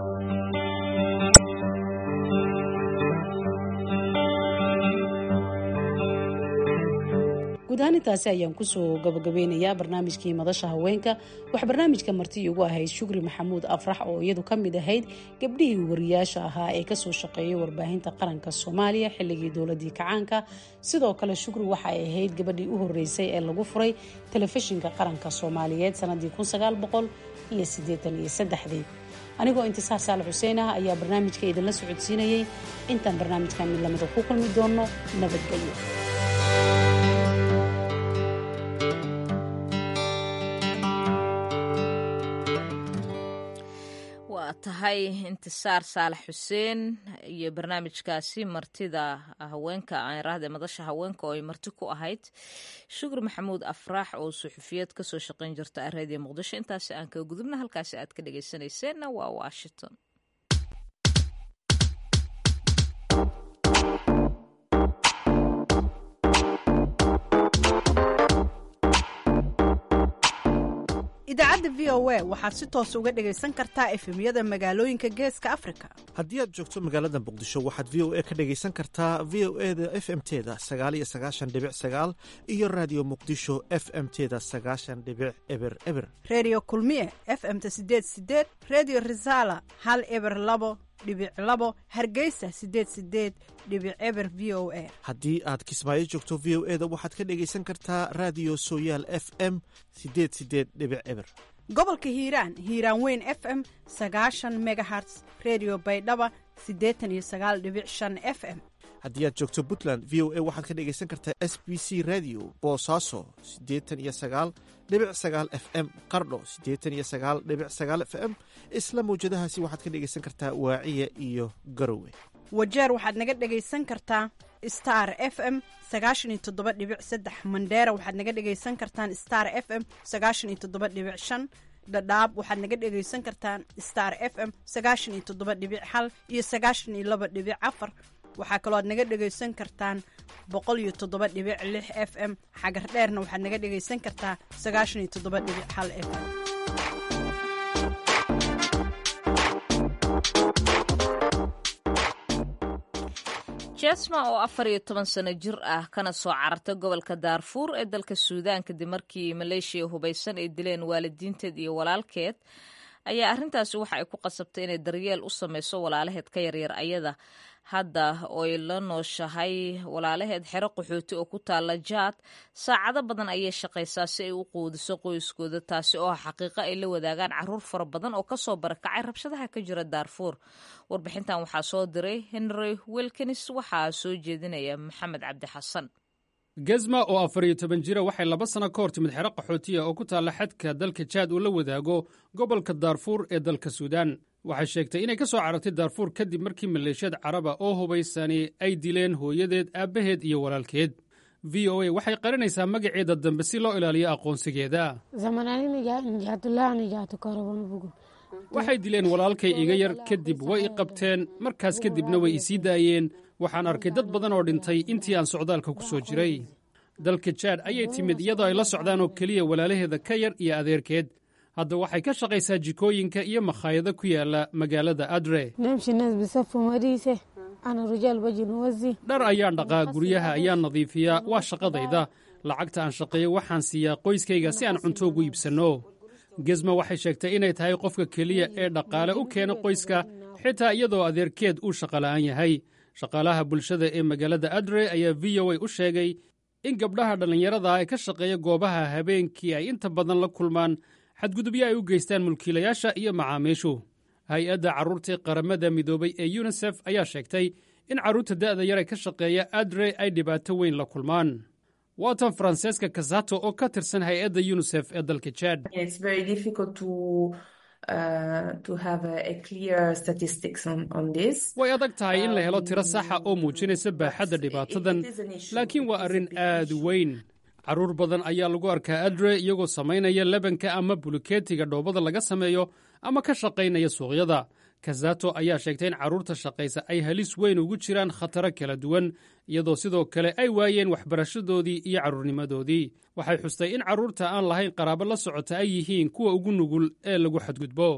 guud ahaan intaasi ayaan kusoo gabagabeynayaa barnaamijkii madasha haweenka wax barnaamijka marti igu ahayd shukri maxamuud afrax oo iyadu ka mid ahayd gabdhihii wariyaasha ahaa ee kasoo shaqeeyay warbaahinta qaranka soomaaliya xilligii dowladii kacaanka sidoo kale shukri waxay ahayd gabadhii u horeysay ee lagu furay telefishinka qaranka soomaaliyeed sanadii iyo ieeaniyosaddexdii anigoo intisaar saalax xuseen ah ayaa barnaamijka idinla socodsiinayay intaan barnaamijka mid lamida ku kulmi doono nabadgelyo waa tahay intisaar saalax xuseen iyo barnaamijkaasi martida haweenka aanraahde madasha haweenka oo ay marti ku ahayd shukri maxamuud afraax oo suxufiyeed kasoo shaqayn jirta areediya muqdisho intaasi aan kaga gudubna halkaasi aad ka dhageysanayseena waa washington idaacadda v o a waxaad si toos uga dhegaysan kartaa efemyada magaalooyinka geeska afrika haddii aad joogto magaalada muqdisho waxaad v o a ka dhegaysan kartaa v o e da f m teda sagaal iyo sagaashan dhibic sagaal iyo raadiyo muqdisho f m teda sagaashan dhibic eber eber redio kulmiye f m-ta sideed sideed redio resala hal eber labo dhibic labo hargeysa sideed sideed dhibic eber v o a haddii aad kismaayo joogto v o e da waxaad ka dhegaysan kartaa raadiyo sooyaal f m sideed sideed dhibic eber gobolka hiiraan hiiraan weyn f m sagaashan megaherts redio baydhaba siddeetan iyo sagaal dhibic shan f m haddii aad joogto puntland v o a waxaad ka dhegaysan kartaa s b c radio boosaaso siddeetan iyo sagaal dhibic sagaal f m qardho siddeetan iyo sagaal dhibic sagaal f m isla mawjadahaasi waxaad ka dhegaysan kartaa waaciya iyo garowe wajeer waxaad naga dhegaysan kartaa star f m sagaashan iyo toddoba dhibic saddex mandheera waxaad naga dhegaysan kartaan star f m sagaashan iyo toddoba dhibic shan dhadhaab waxaad naga dhegaysan kartaan star f m sagaashan iyo toddoba dhibic hal iyo sagaashan iyo laba dhibic afar waxaa kaloo aad naga dhegaysan kartaan boqol iyo toddoba dhibic lix f m xagar dheerna waxaad naga dhegaysan kartaa sagaashan iyo toddoba dhibic hal f m jesma oo afar iyo toban sano jir ah kana soo carartay gobolka daarfuur ee dalka suudaan kadib markii maleeshiya hubaysan ay dileen waalidiinteed iyo walaalkeed ayaa arrintaasi waxa ay ku qasabtay inay daryeel u sameyso walaalaheed ka yaryar ayada hadda ooy la nooshahay walaalaheed xero qaxooti oo ku taala jaad saacado badan ayay shaqaysaa si ay u quudiso qoyskooda taasi oo ah xaqiiqo ay la wadaagaan caruur fara badan oo kasoo barakacay rabshadaha ka jira daarfuur warbixintan waxaa soo diray henry wilkins waxaa soo jeedinaya maxamed cabdi xasan gezma oo afar iyo toban jira waxay laba sano ka hor timid xero qaxootiya oo ku taalla xadka dalka jaad uu la wadaago gobolka daarfuur ee dalka suudaan waxay sheegtay inay ka soo carartay daarfuur kadib markii maleeshiyad caraba oo hubaysani ay dileen hooyadeed aabbaheed iyo walaalkeed v o a waxay qarinaysaa magaceeda dambe si loo ilaaliyo aqoonsigeeda waxay dileen walaalkay iga yar kadib way i qabteen markaas kadibna way i sii daayeen waxaan arkay dad badan oo dhintay intii aan socdaalka ku soo jiray dalka jaad ayay timid iyadoo ay la socdaan oo keliya walaalaheeda ka yar iyo adeerkeed hadda waxay ka shaqaysaa jikooyinka iyo makhaayado ku yaala magaalada adre dhar ayaan dhaqaa guryaha ayaan nadiifiyaa waa shaqadayda lacagta aan shaqeeyo waxaan siiyaa qoyskayga si aan cunto ugu iibsanno gesma waxay sheegtay inay tahay qofka keliya ee dhaqaale u keena qoyska xitaa iyadoo adeerkeed uu shaqola'aan yahay shaqaalaha bulshada ee magaalada adre ayaa v o a u sheegay in gabdhaha dhallinyarada ee ka shaqeeya goobaha habeenkii ay inta badan la kulmaan xadgudubyo ay u geystaan mulkiilayaasha iyo macaamiishu hay-adda carruurtii qaramada midoobay ee yunisef ayaa sheegtay in carruurta da'da yar ee ka shaqeeya adre ay dhibaato weyn la kulmaan waatan faranseeska kasato oo ka tirsan hay-adda yunisef ee dalka jaad way adag tahay in la helo tiro saxa oo muujinaysa baaxadda dhibaatadan laakiin waa arrin aad u weyn carruur badan ayaa lagu arkaa adre iyagoo samaynaya lebanka ama buluketiga dhoobada laga sameeyo ama ka shaqaynaya suuqyada kazato ayaa sheegtay in carruurta shaqaysa ay halis weyn ugu jiraan khataro kala duwan iyadoo sidoo kale ay waayeen waxbarashadoodii iyo carruurnimadoodii waxay xustay in carruurta aan lahayn qaraabo la socota ay yihiin kuwa ugu nugul ee lagu xadgudbo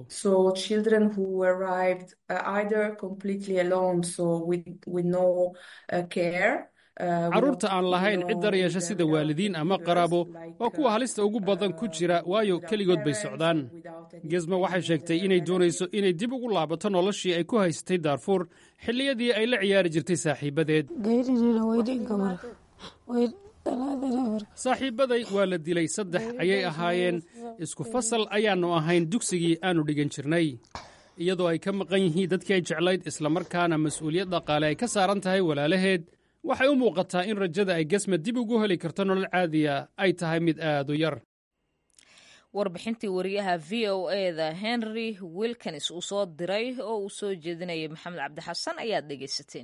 carruurta aan lahayn cid daryeesha sida waalidiin ama qaraabo waa kuwa halista ugu badan ku jira waayo keligood bay socdaan gesma waxay sheegtay inay doonayso inay dib ugu laabato noloshii ay ku haysatay daarfuur xilliyadii ay la ciyaari jirtay saaxiibadeed saaxiibbaday waa la dilay saddex ayay ahaayeen isku fasal ayaannu ahayn dugsigii aannu dhigan jirnay iyadoo ay ka maqan yihiin dadkii ay jeclayd islamarkaana mas'uuliyad dhaqaale ay ka saaran tahay walaalaheed waxay u muuqataa in rajada ay gesma dib ugu heli karto nolol caadiya ay tahay mid aad u yar warbixintii wariyaha v o eda henry wilkins uu soo diray oo uu soo jeedinayay maxamed cabdixasan ayaad dhegaysateen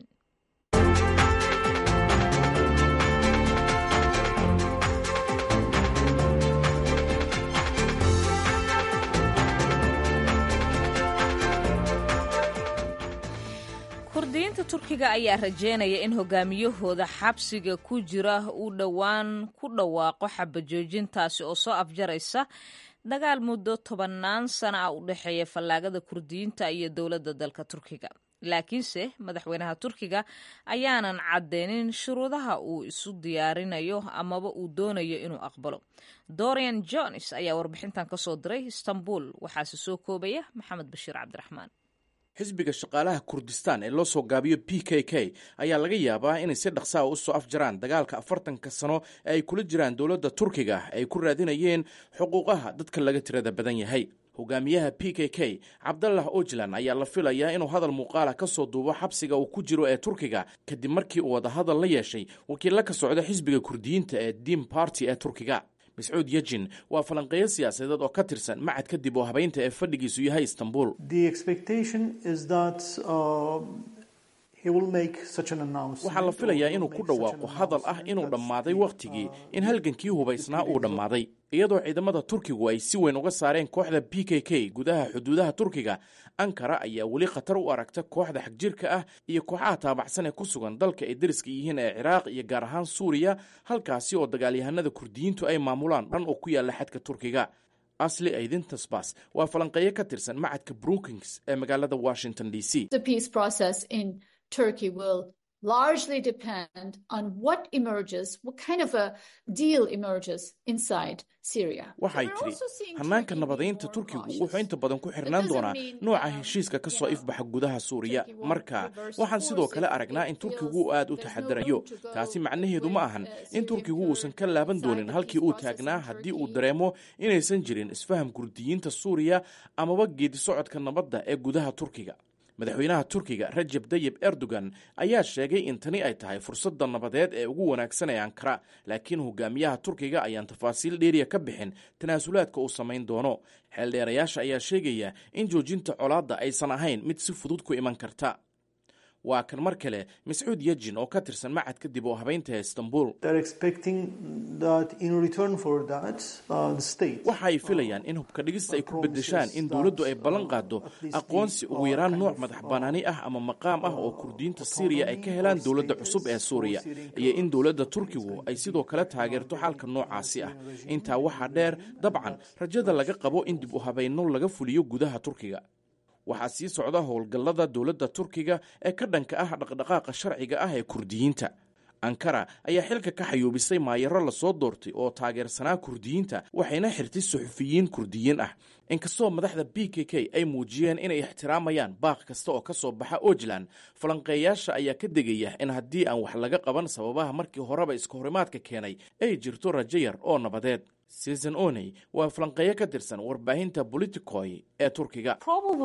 kurdiyiinta turkiga ayaa rajeynaya in hogaamiyahooda xabsiga ku jira uu dhowaan ku dhawaaqo xabajoojintaasi oo soo afjaraysa dagaal muddo tobannaan sana ah u dhexeeya fallaagada kurdiyiinta iyo dowladda dalka turkiga laakiinse madaxweynaha turkiga ayaanan caddeynin shuruudaha uu isu diyaarinayo amaba uu doonayo inuu aqbalo dorian jones ayaa warbixintan ka soo diray istanbul waxaase soo koobaya maxamed bashiir cabdiraxmaan xisbiga shaqaalaha kurdistaan ee loo soo gaabiyo p k k ayaa laga yaabaa inay si dhaqsaa u soo afjaraan dagaalka afartanka sano ee ay kula jiraan dowladda turkiga ay ku raadinayeen xuquuqaha dadka laga tirada badan yahay hogaamiyaha p k k cabdallah ojlan ayaa la filayaa inuu hadal muuqaala ka soo duubo xabsiga uu ku jiro ee turkiga kadib markii uu wadahadal la yeeshay wakiilla ka socda xisbiga kurdiyiinta ee dim barty ee turkiga mascuud yejin waa falanqeeyo siyaasadeed oo ka tirsan macad kadib oo habeynta ee fadhigiisu yahay istanbul waxaa la filayaa inuu ku dhawaaqo hadal ah inuu dhammaaday wakhtigii in halgankii hubaysnaa uu dhammaaday iyadoo ciidamada turkigu ay si weyn uga saareen kooxda p k k gudaha xuduudaha turkiga ankara ayaa weli khatar u aragta kooxda xagjirka ah iyo kooxaha taabacsan ee ku sugan dalka ay deriska yihiin ee ciraaq iyo gaar ahaan suuriya halkaasi oo dagaalyahanada kurdiyiintu ay maamulaan dhan oo ku yaalla xadka turkiga asli aydintasbas waa falanqeeyo ka tirsan macadka brookings ee magaalada washington d c Turkey will largely depend on what emerges, what kind of a deal emerges inside Syria. waxay tidhi hannaanka nabadaynta turkigu wuxuu inta badan ku xirnaan doonaa nooca heshiiska ka soo ifbaxa gudaha suuriya marka waxaan sidoo kale aragnaa in turkigu aad u taxadarayo taasi macnaheedu ma ahan in turkigu uusan ka laaban doonin halkii uu taagnaa haddii uu dareemo inaysan jirin isfaham kurdiyiinta suuriya amaba geedi socodka nabadda ee gudaha turkiga madaxweynaha turkiga rajab dayib erdogan ayaa sheegay in tani ay tahay fursadda nabadeed ee ugu wanaagsan ee ankara laakiin hogaamiyaha turkiga ayaan tafaasiil dheeriya ka bixin tanaasulaadka uu samayn doono xeeldheerayaasha ayaa sheegaya in joojinta colaadda aysan ahayn mid si fudud ku iman karta waa kan mar kale mascuud yejin oo ka tirsan macad kadib oo habeynta ee istanbul waxa ay filayaan in hubka dhigista ay ku bedeshaan in dowladdu ay ballan qaado aqoonsi ugu yaraan nooc madax banaani ah ama maqaam ah oo kurdiyiinta syriya ay ka helaan dowladda cusub ee suuriya iyo in dowladda turkigu ay sidoo kale taageerto xalka noocaasi ah intaa waxaa dheer dabcan rajada laga qabo in dib u habayno laga fuliyo gudaha turkiga waxaa sii socda howlgallada dowladda turkiga ee ka dhanka ah dhaqdhaqaaqa sharciga ah ee kurdiyiinta ankara ayaa xilka ka xayuubisay maayaro lasoo doortay oo taageersanaa kurdiyiinta waxayna xirtay suxufiyiin kurdiyiin ah inkastoo madaxda b k k ay muujiyeen inay ixtiraamayaan baaq kasta oo ka soo baxa ojlan falanqeeyaasha ayaa ka degaya in haddii aan wax laga qaban sababaha markii horeba iska horimaadka keenay ay jirto rajo yar oo nabadeed susan oney waa falanqeeyo ka tirsan warbaahinta politicoy ee turkiga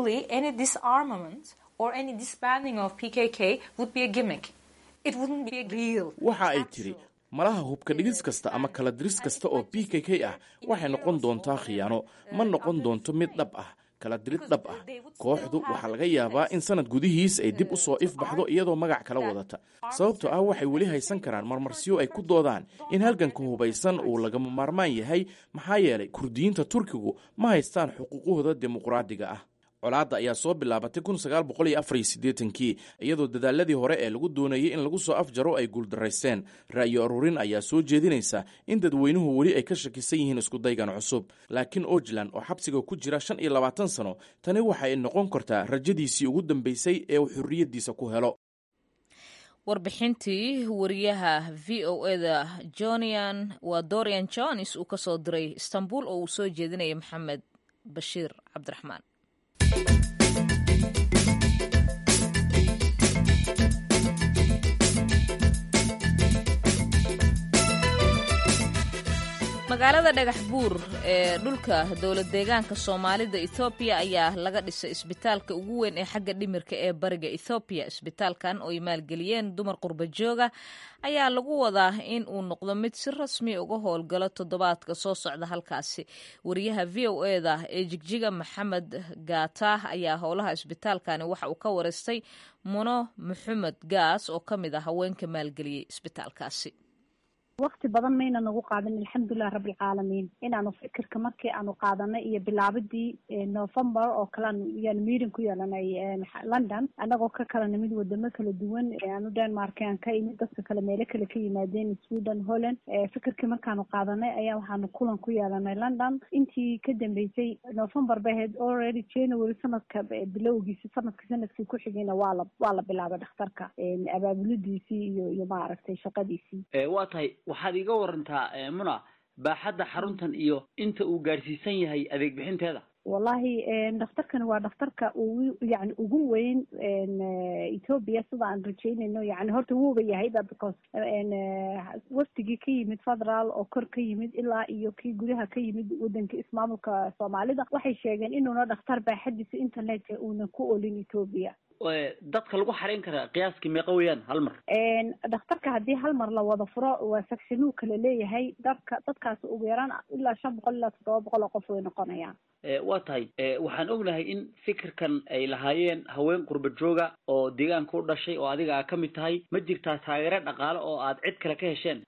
waxa ay tidhi malaha hubka dhigis kasta ama kala diris kasta oo b k k ah waxay noqon doontaa khiyaano ma noqon doonto mid dhab ah kala dirid dhab ah kooxdu waxaa laga yaabaa in sanad gudihiis ay dib u soo ifbaxdo iyadoo magac kala wadata sababtoo ah waxay weli haysan karaan marmarsiyo ay ku doodaan in halganka hubaysan uu lagama maarmaan yahay maxaa yeelay kurdiyiinta turkigu ma haystaan xuquuqahooda dimuqraadiga ah colaadda ayaa soo bilaabatay kii iyadoo dadaaladii hore ee lagu doonayay in lagu soo afjaro ay guuldaraysteen ra'yo aruurin ayaa soo jeedinaysa in dadweynuhu weli ay ka shakisan yihiin iskudaygan cusub laakiin ojlan oo xabsiga ku jira shan iyo labaatan sano tani waxa ay noqon kartaa rajadiisii ugu dambeysay ee uu xorriyaddiisa ku helo warbixintii wariyaha v o eda jonian waa dorian jones uu ka soo diray istanbul oo uu soo jeedinaya maxamed bashiir cabdiraxmaan magaalada dhagax buur ee dhulka dowlad deegaanka soomaalida ethoobiya ayaa laga dhisay isbitaalka ugu weyn ee xagga dhimirka ee bariga ethoobiya isbitaalkan oo ay maalgeliyeen dumar qurba jooga ayaa lagu wadaa in uu noqdo mid si rasmi uga howlgalo toddobaadka soo socda halkaasi wariyaha v o eda ee jigjiga maxamed gaata ayaa howlaha isbitaalkani waxa uu ka wareystay muno maxamed gaas oo ka mid ah haweenka maalgeliyey isbitaalkaasi wakti badan mayna nagu qaadan alxamdulilah rabbilcaalamiin inaanu fikirka markii aanu qaadanay iyo bilaabadii november oo kalean yaan meeting ku yeelanay london anagoo ka kala nimid wadamo kala duwan aanu denmark aan ka imid dadka kale meelo kale ka yimaadeen sweden holland fikirkii markaanu qaadanay ayaa waxaanu kulan ku yeelanay london intii ka dambeysay november bay ahayd already january sanadka bilowgiisi sanadka sanadkii ku xigayna waa la waa la bilaabay dhakhtarka abaabulidiisii iyo iyo maaragtay shaqadiisii waa tahay waxaad iga warantaa muna baaxadda xaruntan iyo inta uu gaadhsiisan yahay adeeg bixinteeda wallahi dhakhtarkani waa dhakhtarka ugu yani ugu weyn ethoopia sida aan rajeynayno yani horta wuuba yahayba because waftigii ka yimid federal oo kor ka yimid ilaa iyo kii gudaha ka yimid wadanka ismaamulka soomaalida waxay sheegeen inuuna dhakhtar baaxadiisa internetka uunan ku olin ethoopia dadka lagu xarayn karaa qiyaaskii meeqa weeyaan hal mar dhakhtarka haddii hal mar la wada furo waa sectionuu kala leeyahay dadka dadkaas ugu yaraan ilaa shan boqol ilaa toddoba boqol oo qof way noqonayaan waa tahay waxaan ognahay in fikirkan ay lahaayeen haween qurba jooga oo deegaanka u dhashay oo adiga aa ka mid tahay ma jirtaa taageero dhaqaale oo aad cid kale ka hesheen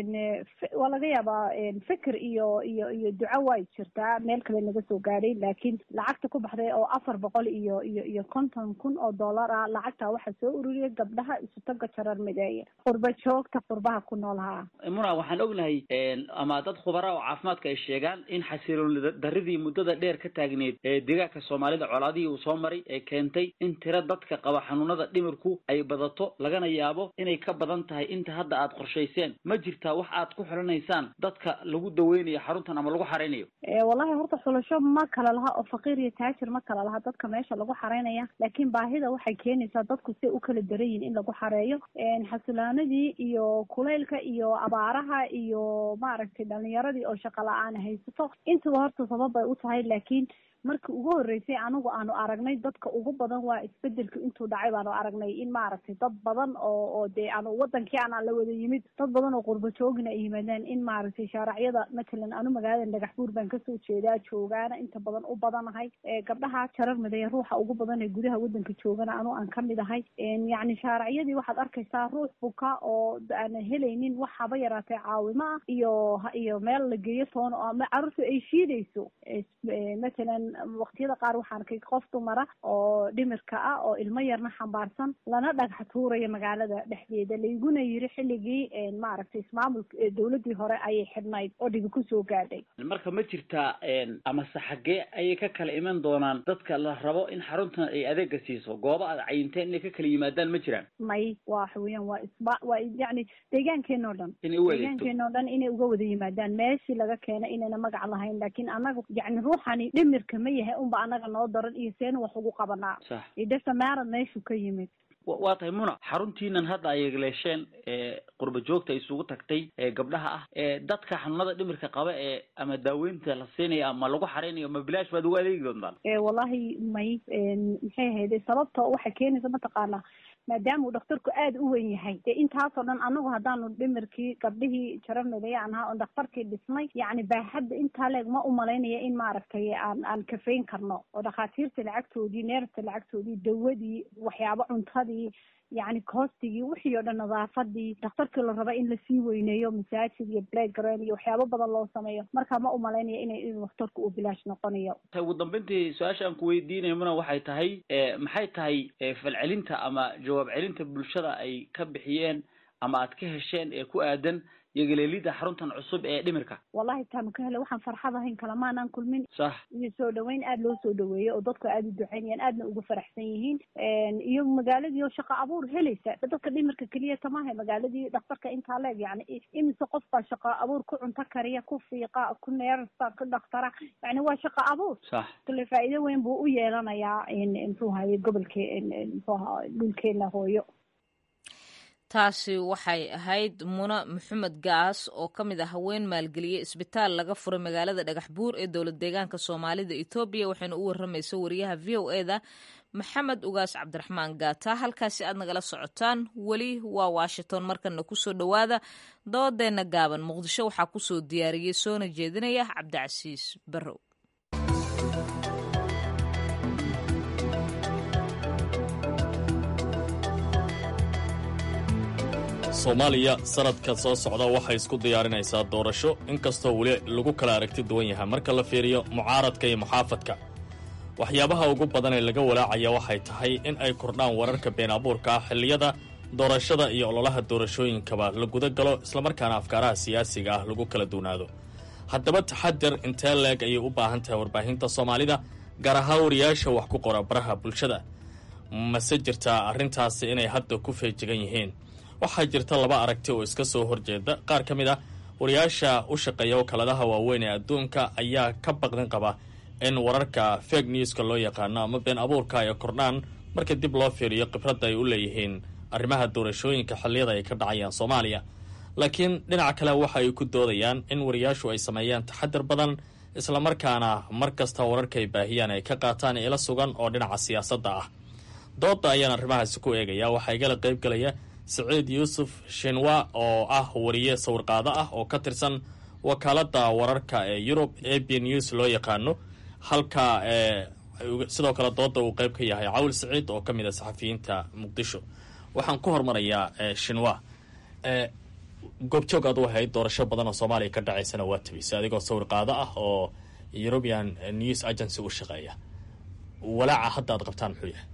waa laga yaabaa fikir iyo iyo iyo duco way jirtaa meel kale naga soo gaadhay laakiin lacagta ku baxday oo afar boqol iyo iyo iyo konton kun oo dollar ah lacagtaa waxaa soo ururiyay gabdhaha isutaga jarar mideeye qurba joogta qurbaha ku noolhaa muna waxaan ognahay ama dad khubara oo caafimaadka ay sheegaan in xasiloon daridii muddada dheer ka taagneed ee deegaanka soomaalida colaadihii uu soo maray ee keentay in tiro dadka qaba xanuunada dhimirku ay badato lagana yaabo inay ka badan tahay inta hadda aad qorshayseen ma jirtaa wax aad ku xidhanaysaan dadka lagu daweynayo xaruntan ama lagu xaraynayo wallahi horta xulasho ma kala laha oo faqiir iyo taajir ma kala laha dadka meesha lagu xaraynaya laakiin baahida waxay keenaysaa dadku si u kala daran yihin in lagu xareeyo xasilaanadii iyo kulaylka iyo abaaraha iyo maaragtay dhalinyaradii oo shaqa la-aan haysato intuba horta sabab bay u tahay laakiin markii ugu horreysay anigu aanu aragnay dadka ugu badan waa isbedelka intuu dhacay baanu aragnay in maaragtay dad badan oo oo dee anu wadankii aanaan la wada yimid dad badan oo qurba joogina ay yimaadeen in maaragtay shaaracyada matalan anu magaalada dhagax buur baan kasoo jeedaa joogaana inta badan u badanahay gabdhaha jarar mideeya ruuxa ugu badan ee gudaha wadanka joogana anu aan kamid ahay yacni shaaracyadii waxaad arkaysaa ruux buka oo aan helaynin wax haba yaraatee caawimo ah iyo iyo meel la geeyo toon oo ama carruurtu ay shiidayso matalan waqtiyada qaar waxaan arkay qof dumara oo dhimirka ah oo ilmo yarna xambaarsan lana dhagax tuuraya magaalada dhexdeeda layguna yiri xilligii maaragtay ismaamulka dowladii hore ayay xidhnayd oo dhibi kusoo gaadhay marka ma jirtaa amase xaggee ayay ka kala iman doonaan dadka la rabo in xaruntan ay adeega siiso goobo aad cayinteen inay ka kala yimaadaan ma jiraan may waxa weeyaan waa isba waa yacni deegaankeena o dhan inay u adeegto deegaankeena o dhan inay uga wada yimaadaan meeshii laga keenay inayna magac lahayn laakiin anaga yacni ruuxani dhimirka ma yahay unba anaga noo daran iyo seena wax ugu qabanaa sax idhasamaarad meeshuu ka yimid waa tahay muna xaruntiinan hadda ay leesheen qurba joogta isugu tagtay ee gabdhaha ah ee dadka xanuunada dhimirka qaba ee ama daaweynta la siinayo ama lagu xareynayo ma bilaash baad ugu adeegi doontaan wallahi may maxay ahayde sababta waxay keenaysa mataqaanaa maadaama uu dhakhtarku aada u weyn yahay dee intaasoo dhan anagu haddaanu dhimirkii gabdhihii jaramedaya aan ahaa oon dhakhtarkii dhisnay yacni baaxadda intaa leeg ma umalaynaya in maaragtay aan aan kafayn karno oo dhakhaatiirta lacagtoodii neerta lacagtoodii dawadii waxyaabo cuntadii yacni koostigii wixii oo dhan nadaafadii dhakhtarkii la raba in lasii weyneeyo masaajid iyo playground iyo waxyaabo badan loo sameeyo marka ma umalaynaya ina in dhakhtarku uu bilaash noqonayo ugu dambeyntii su-aasha aan ku weydiinayo muna waxay tahay maxay tahay falcelinta ama jawaab celinta bulshada ay ka bixiyeen ama aad ka hesheen ee ku aadan yogaleelida xaruntan cusub ee dhimirka wallahi taanu ka helay waxaan farxad ahayn kalamaanaan kulmin sax iyo soo dhaweyn aada loo soo dhaweeyey oo dadku aada u duceynayaan aadna ugu faraxsan yihiin iyo magaaladii oo shaqo abuur helaysa dadka dhimirka keliya tamaha magaaladii dhakhtarka intaa leeg yani imise qof baa shaqo abuur ku cunto kariya ku fiiqa ku neersa ku dhakhtara yani waa shaqo abuur sax kale faa'iido weyn buu u yeelanayaa muxuu haye gobolke muxuuha dhulkeena hooyo taasi waxay ahayd muna maxamed gaas oo ka mid ah haween maalgeliye isbitaal laga furay magaalada dhagax buur ee dowlad deegaanka soomaalida etoobiya waxayna u waramaysa wariyaha v o eda maxamed ugaas cabdiraxmaan gaata halkaasi aad nagala socotaan weli waa washington markana kusoo dhowaada doodeenna gaaban muqdisho waxaa kusoo diyaariyey soona jeedinaya cabdicasiis barrow soomaaliya sanadka soo socda waxay isku diyaarinaysaa doorasho inkastoo weli lagu kala aragti duwan yahay marka la fiiriyo mucaaradka iyo muxaafadka waxyaabaha ugu badan ee laga walaacaya waxay tahay in ay kordhaan wararka been abuurka ah xilliyada doorashada iyo ololaha doorashooyinkaba la guda galo islamarkaana afkaaraha siyaasiga ah lagu kala duwnaado haddaba taxadir intee leeg ayay u baahan tahay warbaahinta soomaalida gaar ahaan wariyaasha wax ku qora baraha bulshada mase jirtaa arrintaasi inay hadda ku feejigan yihiin waxaa jirta laba aragti oo iska soo horjeeda qaar ka mid ah wariyaasha u shaqeeya wakaaladaha waaweyn ee adduunka ayaa ka baqdin qaba in wararka fake newska loo yaqaano ama been abuurka ay kordhaan marka dib loo fiiriyo khibradda ay u leeyihiin arrimaha doorashooyinka xilliyada ay ka dhacayaan soomaaliya laakiin dhinaca kale waxa ay ku doodayaan in wariyaashu ay sameeyaan taxadir badan islamarkaana mar kasta wararka ay baahiyaan ay ka qaataan ila sugan oo dhinaca siyaasadda ah dooda ayaan arrimahaasi ku eegaya waxaa igala qayb galaya siciid yuusuf shinwa oo ah wariye sawirqaado ah oo ka tirsan wakaaladda wararka ee yurub a b news loo yaqaano halka sidoo kale dooda uu qayb ka yahay cawl siciid oo ka mid a saxafiyiinta muqdisho waxaan ku hormarayaa shinwa goobjoog aad u ahayd doorasho badan oo soomaaliya ka dhacaysana waa tabisay adigoo sawirqaado ah oo european news agency u shaqeeya walaaca hadda aad qabtaan muxuu yahay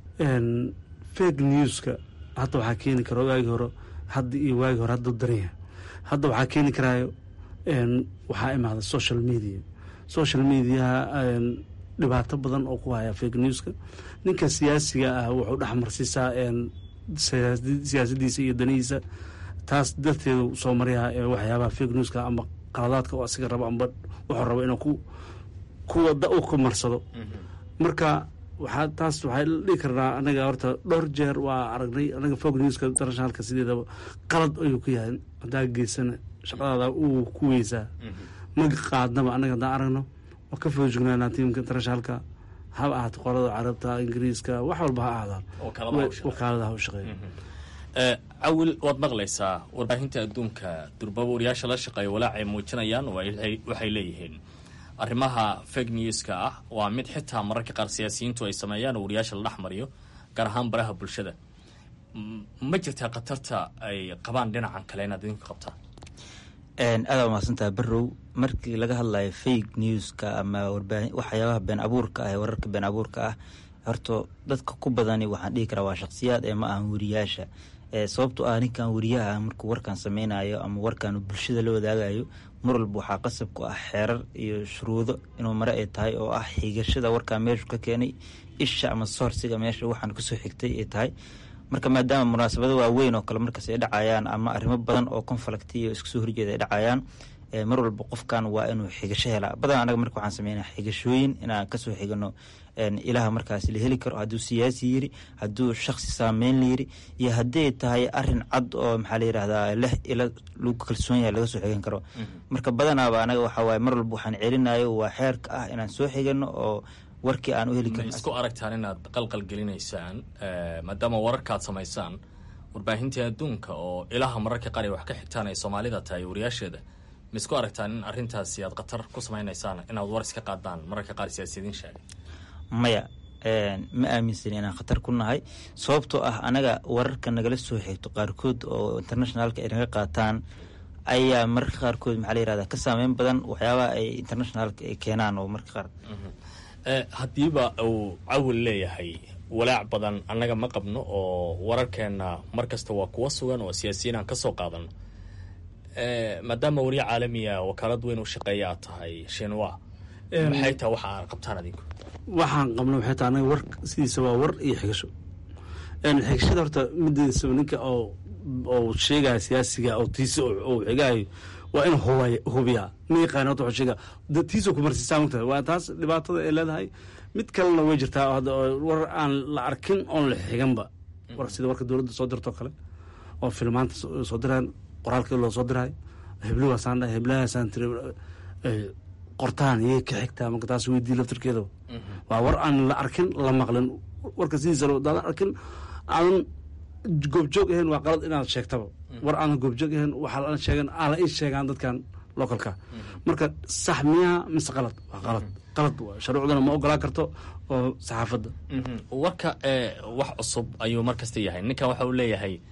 fake newska hadda waxaa keeni kara waagi hore hadda iyo waagi hore hadda daranya hadda waxaa keeni karaayo waxaa imaada social media social mediaha dhibaato badan oo ku haya fake newska ninka siyaasiga ah wuxuu dhexmarsiisaa siyaasadiisa iyo danihiisa taas darteedu soo maryaha waxyaabaha fake newska ama qaladaadka oo asiga rabo amba wuxuu rabo inuu ku kuwada u ku marsado marka waxaa taas waxaa dhihi karnaa anaga horta dhowr jeer waa aragnay anaga fog newska internationalka sideedaba qalad ayuu ku yahay haddaa geysana shaqadaada uu ku weysaa maga qaadnaba anaga haddaan aragno waa ka foojignaanaa tiimka internationalka haba ahaato qolada carabta ingiriiska wax walba ha ahaadaan wakaaladaha u shaqeeya cawil waad maqlaysaa warbaahinta adduunka durbaba wariyaasha la shaqeeya walaacay muujinayaan waxay leeyihiin arrimaha fake newska ah waa mid xitaa mararka qaar siyaasiyiintu ay sameeyaan oo wariyaasha la dhex mariyo gaar ahaan baraha bulshada ma jirtaa khatarta ay qabaan dhinacan kale inaad idinku qabtaan aada umahadsantaha barow markii laga hadlayo fake newska ama warbaahin waxyaabaha been abuurka ah ee wararka been abuurka ah horta dadka ku badani waxaan dhihi karaa waa shakhsiyaad ee ma ahan wariyaasha sababto ah ninkan wariyaha ah markuu warkan sameynayo ama warkan bulshada la wadaagayo mar walba waxaa qasab ku ah xeerar iyo shuruudo inuu mare ay tahay oo ah xigashada warkaa meeshu ka keenay isha ama soorsiga meesha waxaan kasoo xigtay ay tahay marka maadaama munaasabado waaweyn oo kale markaas ay dhacayaan ama arrimo badan oo conflict iyo isku soo horjeeda ay dhacayaan mar walba qofkan waa inuu xigasho helaa badan anaga marka waxaan sameynaa xigashooyin inaan kasoo xigano ilaha markaas la heli karo hadduu siyaasi yiri hadduu shaksi saameyn la yiri iyo hadday tahay arin cad oo maxaa la yirahdaa leh ila lagu kalsoon yahay laga soo xigan karo marka badanaaba anaga waxaa waaye mar walba waxaan celinayo waa xeerka ah inaan soo xigano oo warkii aan u heli ma karin isku aragtaan inaad qalqal gelinaysaan maadaama wararkaad samaysaan warbaahintii adduunka oo ilaha mararka qaar ay wax ka xigtaan ay soomaalida tahay wariyaasheeda ma isku aragtaan in arrintaasi aad khatar ku samaynaysaan inaad war iska qaadaan mararka qaar siyaasiyiin sheegay maya ma aaminsani inaan khatar ku nahay sababtoo ah anaga wararka nagala soo xigto qaarkood oo internationalka ay naga qaataan ayaa mararka qaarkood maxaa la yirahdaa ka saameyn badan waxyaabaha ay internationalka ay keenaan oo marka qaar haddiiba uu cawil leeyahay walaac badan annaga ma qabno oo wararkeenna mar kasta waa kuwa sugan oo siyaasiyiin aan ka soo qaadano maadaama wariye caalamiya wakaalad weyn u shaqeeya aad tahay shinwa maxay tahay waxa aad qabtaan adinku waxaan qabna waxay tahay anaga war sidiisa waa war iyo xigasho xigashada horta mideedasa ninka oo oo sheegaya siyaasiga oo tiisa oo xigaayo waa inuu hubay hubiyaa ma yaqaan horta wuxuu sheegaa da- tiisa ku marsiisaa mogtahay waa taas dhibaatada ay leedahay mid kalena way jirtaa hadda oo war aan la arkin oon la xiganba war sida warka dowladda soo dirtoo kale oo filmaanta soo soo diraan qoraalkii loo soo diraay hebluwaasaan dhahay heblahaasaan tiri eh, qortaan iyay ka xigtaa marka taas weydii laftirkeeda waa war aan la arkin la maqlin warka sidiisa daadan arkin aadan goobjoog ahayn waa qalad inaad sheegtaba war aanan goobjoog ahayn waxaa la sheegan aan la ii sheegaan dadkan localka marka sax miyaa mise qalad waa qalad qalad waa shuruucdana ma ogolaan karto oo saxaafadda warka ee wax cusub ayuu mar kasta yahay ninkan waxa uu leeyahay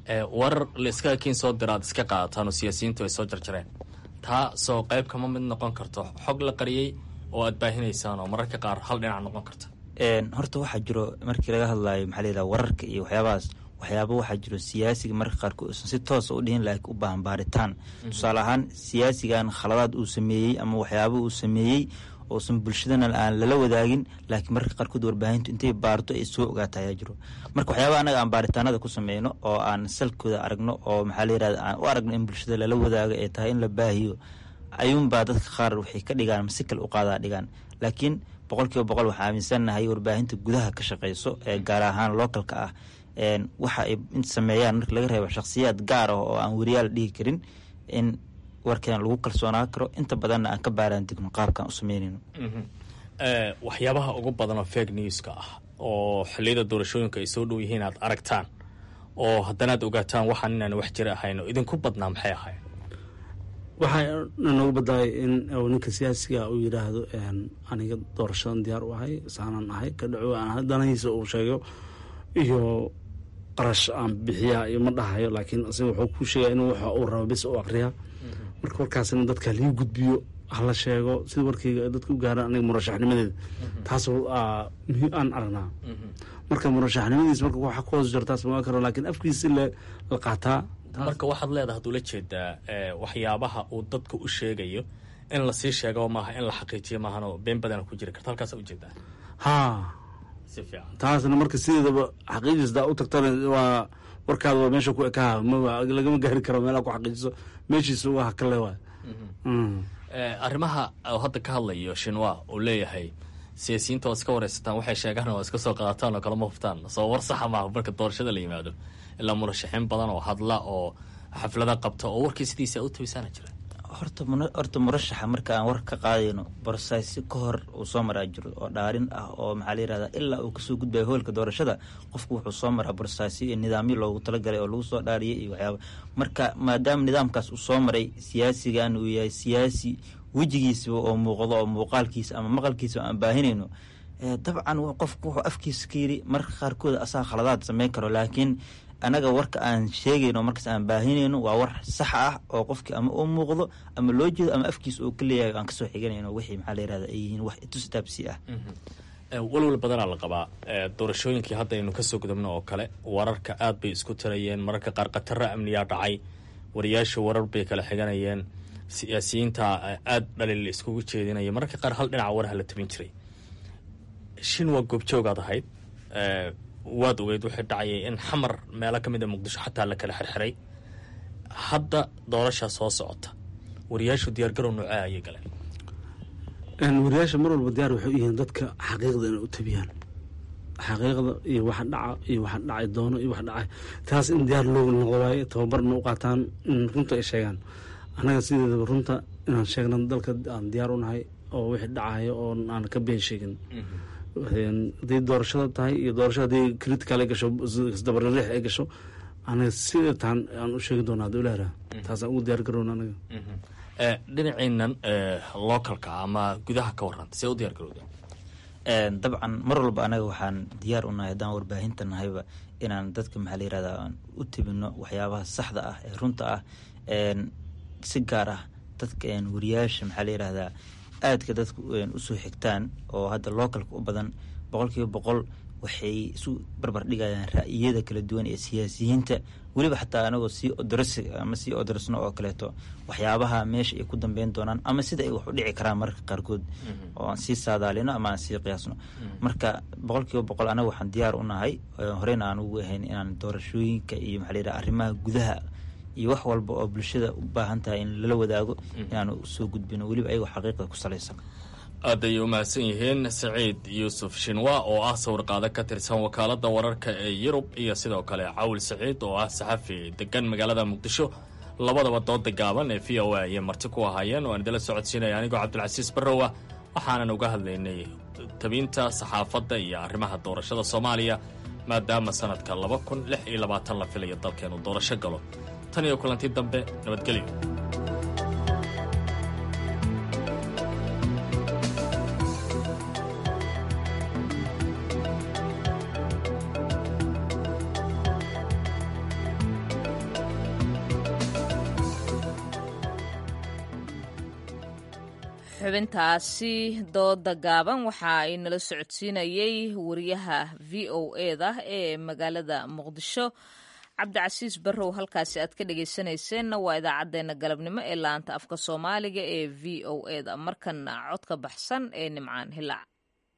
warar la iskaga kiin soo dira aad iska qaadataan oo siyaasiyiintu ay soo jarjareen taa soo qayb kama mid noqon karto xog la qariyey oo aad baahinaysaan oo mararka qaar hal dhinac noqon karta horta waxaa jiro markii laga hadlayo maxaa layidhaha wararka iyo waxyaabahaas waxyaaba waxaa jiro siyaasiga marka qaarkood uusan si toosa u dhihin laakiin u baahan baaritaan tusaale ahaan siyaasigan khaladaad uu sameeyey ama waxyaaba uu sameeyey uusan bulshadana aan lala wadaagin laakiin marka qaarkood warbaahintu intay baarto ay soo ogaata ayaa jiro marka waxyaaba anaga aan baaritaanada ku sameyno oo aan salkooda aragno oo maxaa layirahda aan u aragno in bulshada lala wadaago ay tahay in la baahiyo ayuunbaa dadka qaar waxay ka dhigaan masikal u qaadaa dhigaan laakiin boqol kiiba boqol waxaa aaminsannahay warbaahinta gudaha ka shaqeyso ee gaar ahaan localka ah waxa ay sameeyaan marka laga reebo shakhsiyaad gaar ah oo aan weriyaal dhihi karin in warkeena lagu kalsoonaa karo inta badanna aan ka baaraan degno qaabkaan u sameynayno waxyaabaha ugu badan oo fake newska ah oo xilliyada doorashooyinka ay soo dhow yihiin aad aragtaan oo haddanaad ogaataan waxaan inaan wax jira ahayn oo idinku badnaa maxay ahayn waxaa noogu badaay in ninka siyaasiga uu yidhaahdo aniga doorashadan diyaar u ahay saanan ahay ka dhaco aan danahiisa uu sheego iyo qarash aan bixiyaa iyo ma dhahayo laakiin asiga wuxuu ku sheegaya inuu waxa uu rabo bis u aqriyaa marka warkaasina dadka lii gudbiyo hala sheego sida warkayga dadka u gaaraan aniga murashaxnimadeeda taas muhiim aan aragnaa marka murashaxnimadiis marka waxa ku hoos jirtaas ma karo laakiin afkiisa la qaataa marka waxaad leedahay ad ula jeedaa waxyaabaha uu dadka u sheegayo in lasii sheego maaha in la xaqiijiyo maahanoo been badana ku jiri karta halkaasa ujeedaa haa si fiican taasna marka sideedaba xaqiijisdaa u tagtana waa warkaada waa meesha ku ekaha lagama gaari karo meelaa ku xaqiijiso meeshiisa waa hakale waay arrimaha hadda ka hadlayo shinwa uu leeyahay siyaasiyiinta waad iska wareysataan waxay sheegaan oo iska soo qaadataan oo kalama huftaan soo war saxa maaha marka doorashada la yimaado ilaa murashaxiin badan oo hadla oo xaflada qabta oo warkii sidiisa u tabisaana jira horta horta murashaxa marka aan war ka qaadayno borsaysyo ka hor uu soo maraa jiro oo dhaarin ah oo maxaa la yirahdaa ilaa uu kasoo gudbayo hoolka doorashada qofku wuxuu soo maraa borsaysyo iyo nidaamyo loogu talagalay oo lagu soo dhaariyay iyo waxyaaba marka maadaama nidaamkaas uu soo maray siyaasigan uu yahay siyaasi wejigiisaba oo muuqdo oo muuqaalkiisa ama maqalkiisa aan baahinayno dabcan qofku wuxuu afkiisa ka yiri marka qaarkood asaa khaladaad sameyn karo laakiin anaga warka aan sheegayno markaas aan baahinayno waa war sax ah oo qofkii ama uu muuqdo ama loo jeedo ama afkiisa uu ka leeyahay aan kasoo xiganayno wixii maxaa la yirahda ay yihiin wax itustaabsi ah walwal badanaa la qabaa doorashooyinkii hadda aynu kasoo gudubno oo kale wararka aad bay isku tirayeen mararka qaar khataro amniyaa dhacay wariyaasha warar bay kala xiganayeen siyaasiyiinta aada dhaliil iskugu jeedinaya mararka qaar hal dhinaca waraha la tabin jiray shin waa goobjoogaad ahayd waad ogeyd waxay dhacayay in xamar meelo ka mid a muqdisho xataa la kala xirxiray hadda doorashaa soo socota wariyaashu diyaargarow noocee ayay galeen wariyaasha mar walba diyaar waxay u yihiin dadka xaqiiqda inay u tabiyaan xaqiiqda iyo waxa dhaca iyo waxa dhacay doono iyo waxa dhacay taas in diyaar loogu noqdo waaye tababarna u qaataan in runta ay sheegaan annaga sideedaba runta inaan sheegna dalka aan diyaar u nahay oo wixii dhacayo oo aan ka been sheegin haday doorashada tahay iyo doorashada haday critical ay gasho isdabarariix ay gasho anaga sida taan aan u sheegi doona hadda ilaara taasaan ugu diyaar garowna anaga dhinaciinan localka ama gudaha ka warranta see u diyaar garowda dabcan mar walba anaga waxaan diyaar u nahay haddaan warbaahinta nahayba inaan dadka maxaa la yirahda aan u tebino waxyaabaha saxda ah ee runta ah si gaar ah dadka wariyaasha maxaa la yirahdaa aadka dadku usoo xigtaan oo hadda localka u badan boqol kiiba boqol waxay isu barbar dhigayaan ra'yiyada kala duwan ee siyaasiyiinta weliba xataa anagoo sii odors ama sii odorsno oo kaleeto waxyaabaha meesha ay ku dambeyn doonaan ama sida ay wax u dhici karaan mararka qaarkood oo aan sii saadaalino ama aan sii qiyaasno marka boqol kiiba boqol anaga waxaan diyaar u nahay horeyna aan ugu ahayn inaan doorashooyinka iyo maxaa la yidhaha arrimaha gudaha iyo wax walba oo bulshada u baahan tahay in lala wadaago inaanu soo gudbino weliba ayagoo xaqiiqda ku salaysan aad ayay u mahadsan yihiin saciid yuusuf shinwa oo ah sawirqaado ka tirsan wakaaladda wararka ee yurub iyo sidoo kale cawil saciid oo ah saxafi degan magaalada muqdisho labadaba dooda gaaban ee v o a ayay marti ku ahaayeen oo aan idila socodsiinaya anigoo cabdilcasiis barrowa waxaanan uga hadlaynay tabinta saxaafadda iyo arrimaha doorashada soomaaliya maadaama sanadka laba kun lix iyo labaatan la filayo dalkeenu doorasho galo tan iyo kulanti dambe nabadgelyo xubintaasi dooda gaaban waxa ay nala socodsiinayey wariyaha v o eda ee magaalada muqdisho cabdicasiis barrow halkaasi aad ka dhegaysanayseena waa idaacaddeenna galabnimo ee laanta afka soomaaliga ee v o eda markana codka baxsan ee nimcaan hilaac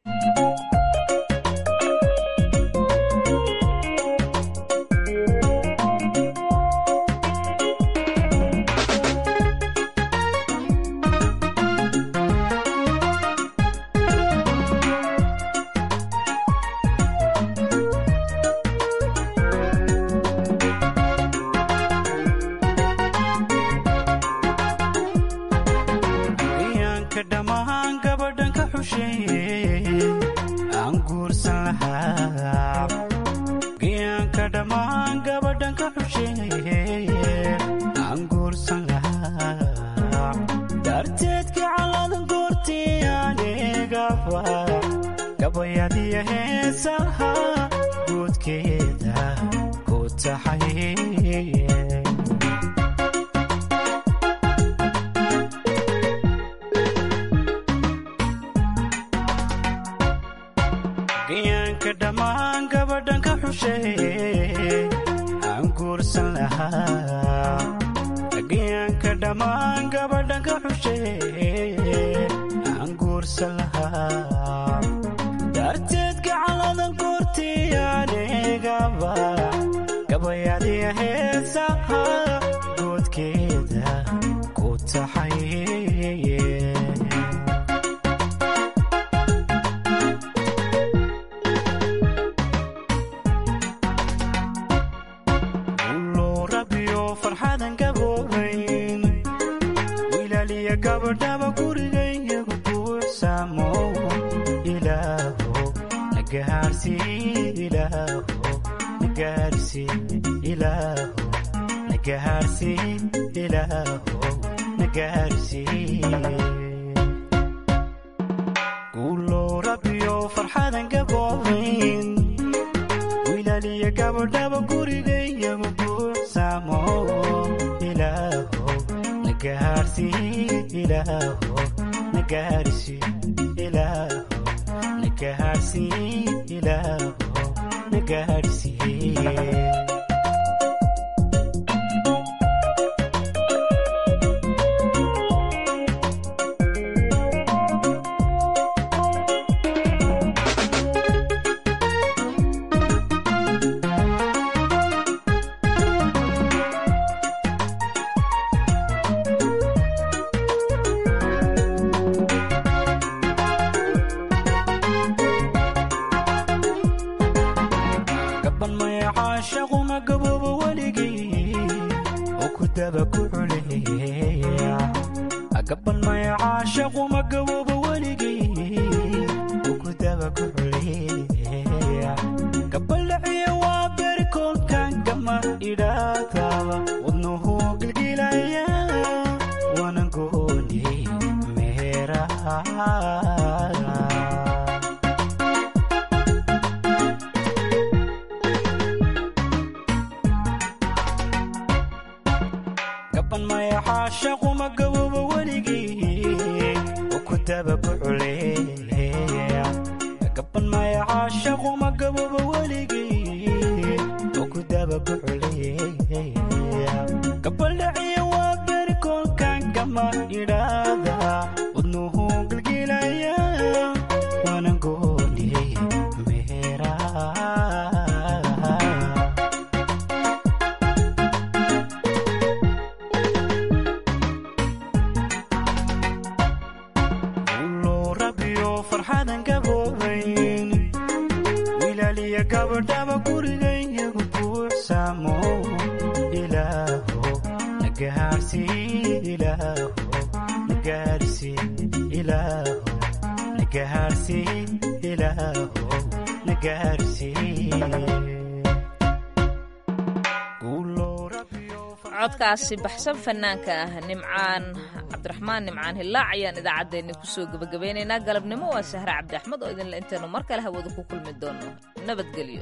codkaasi baxsan fanaanka ah nimcaan cabdiraxmaan nimcaan hilaac ayaan idaacaddeenni kusoo gebagabeynaynaa galabnimo waa sahre cabdi axmed oo idinle intaynu mar kale hawada ku kulmi doono nabadgelyo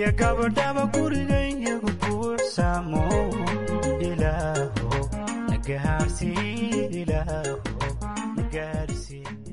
iyo gabadhaba gurigayagu buuxsamo ilaaho nagaarsii ilaaho nagaarsii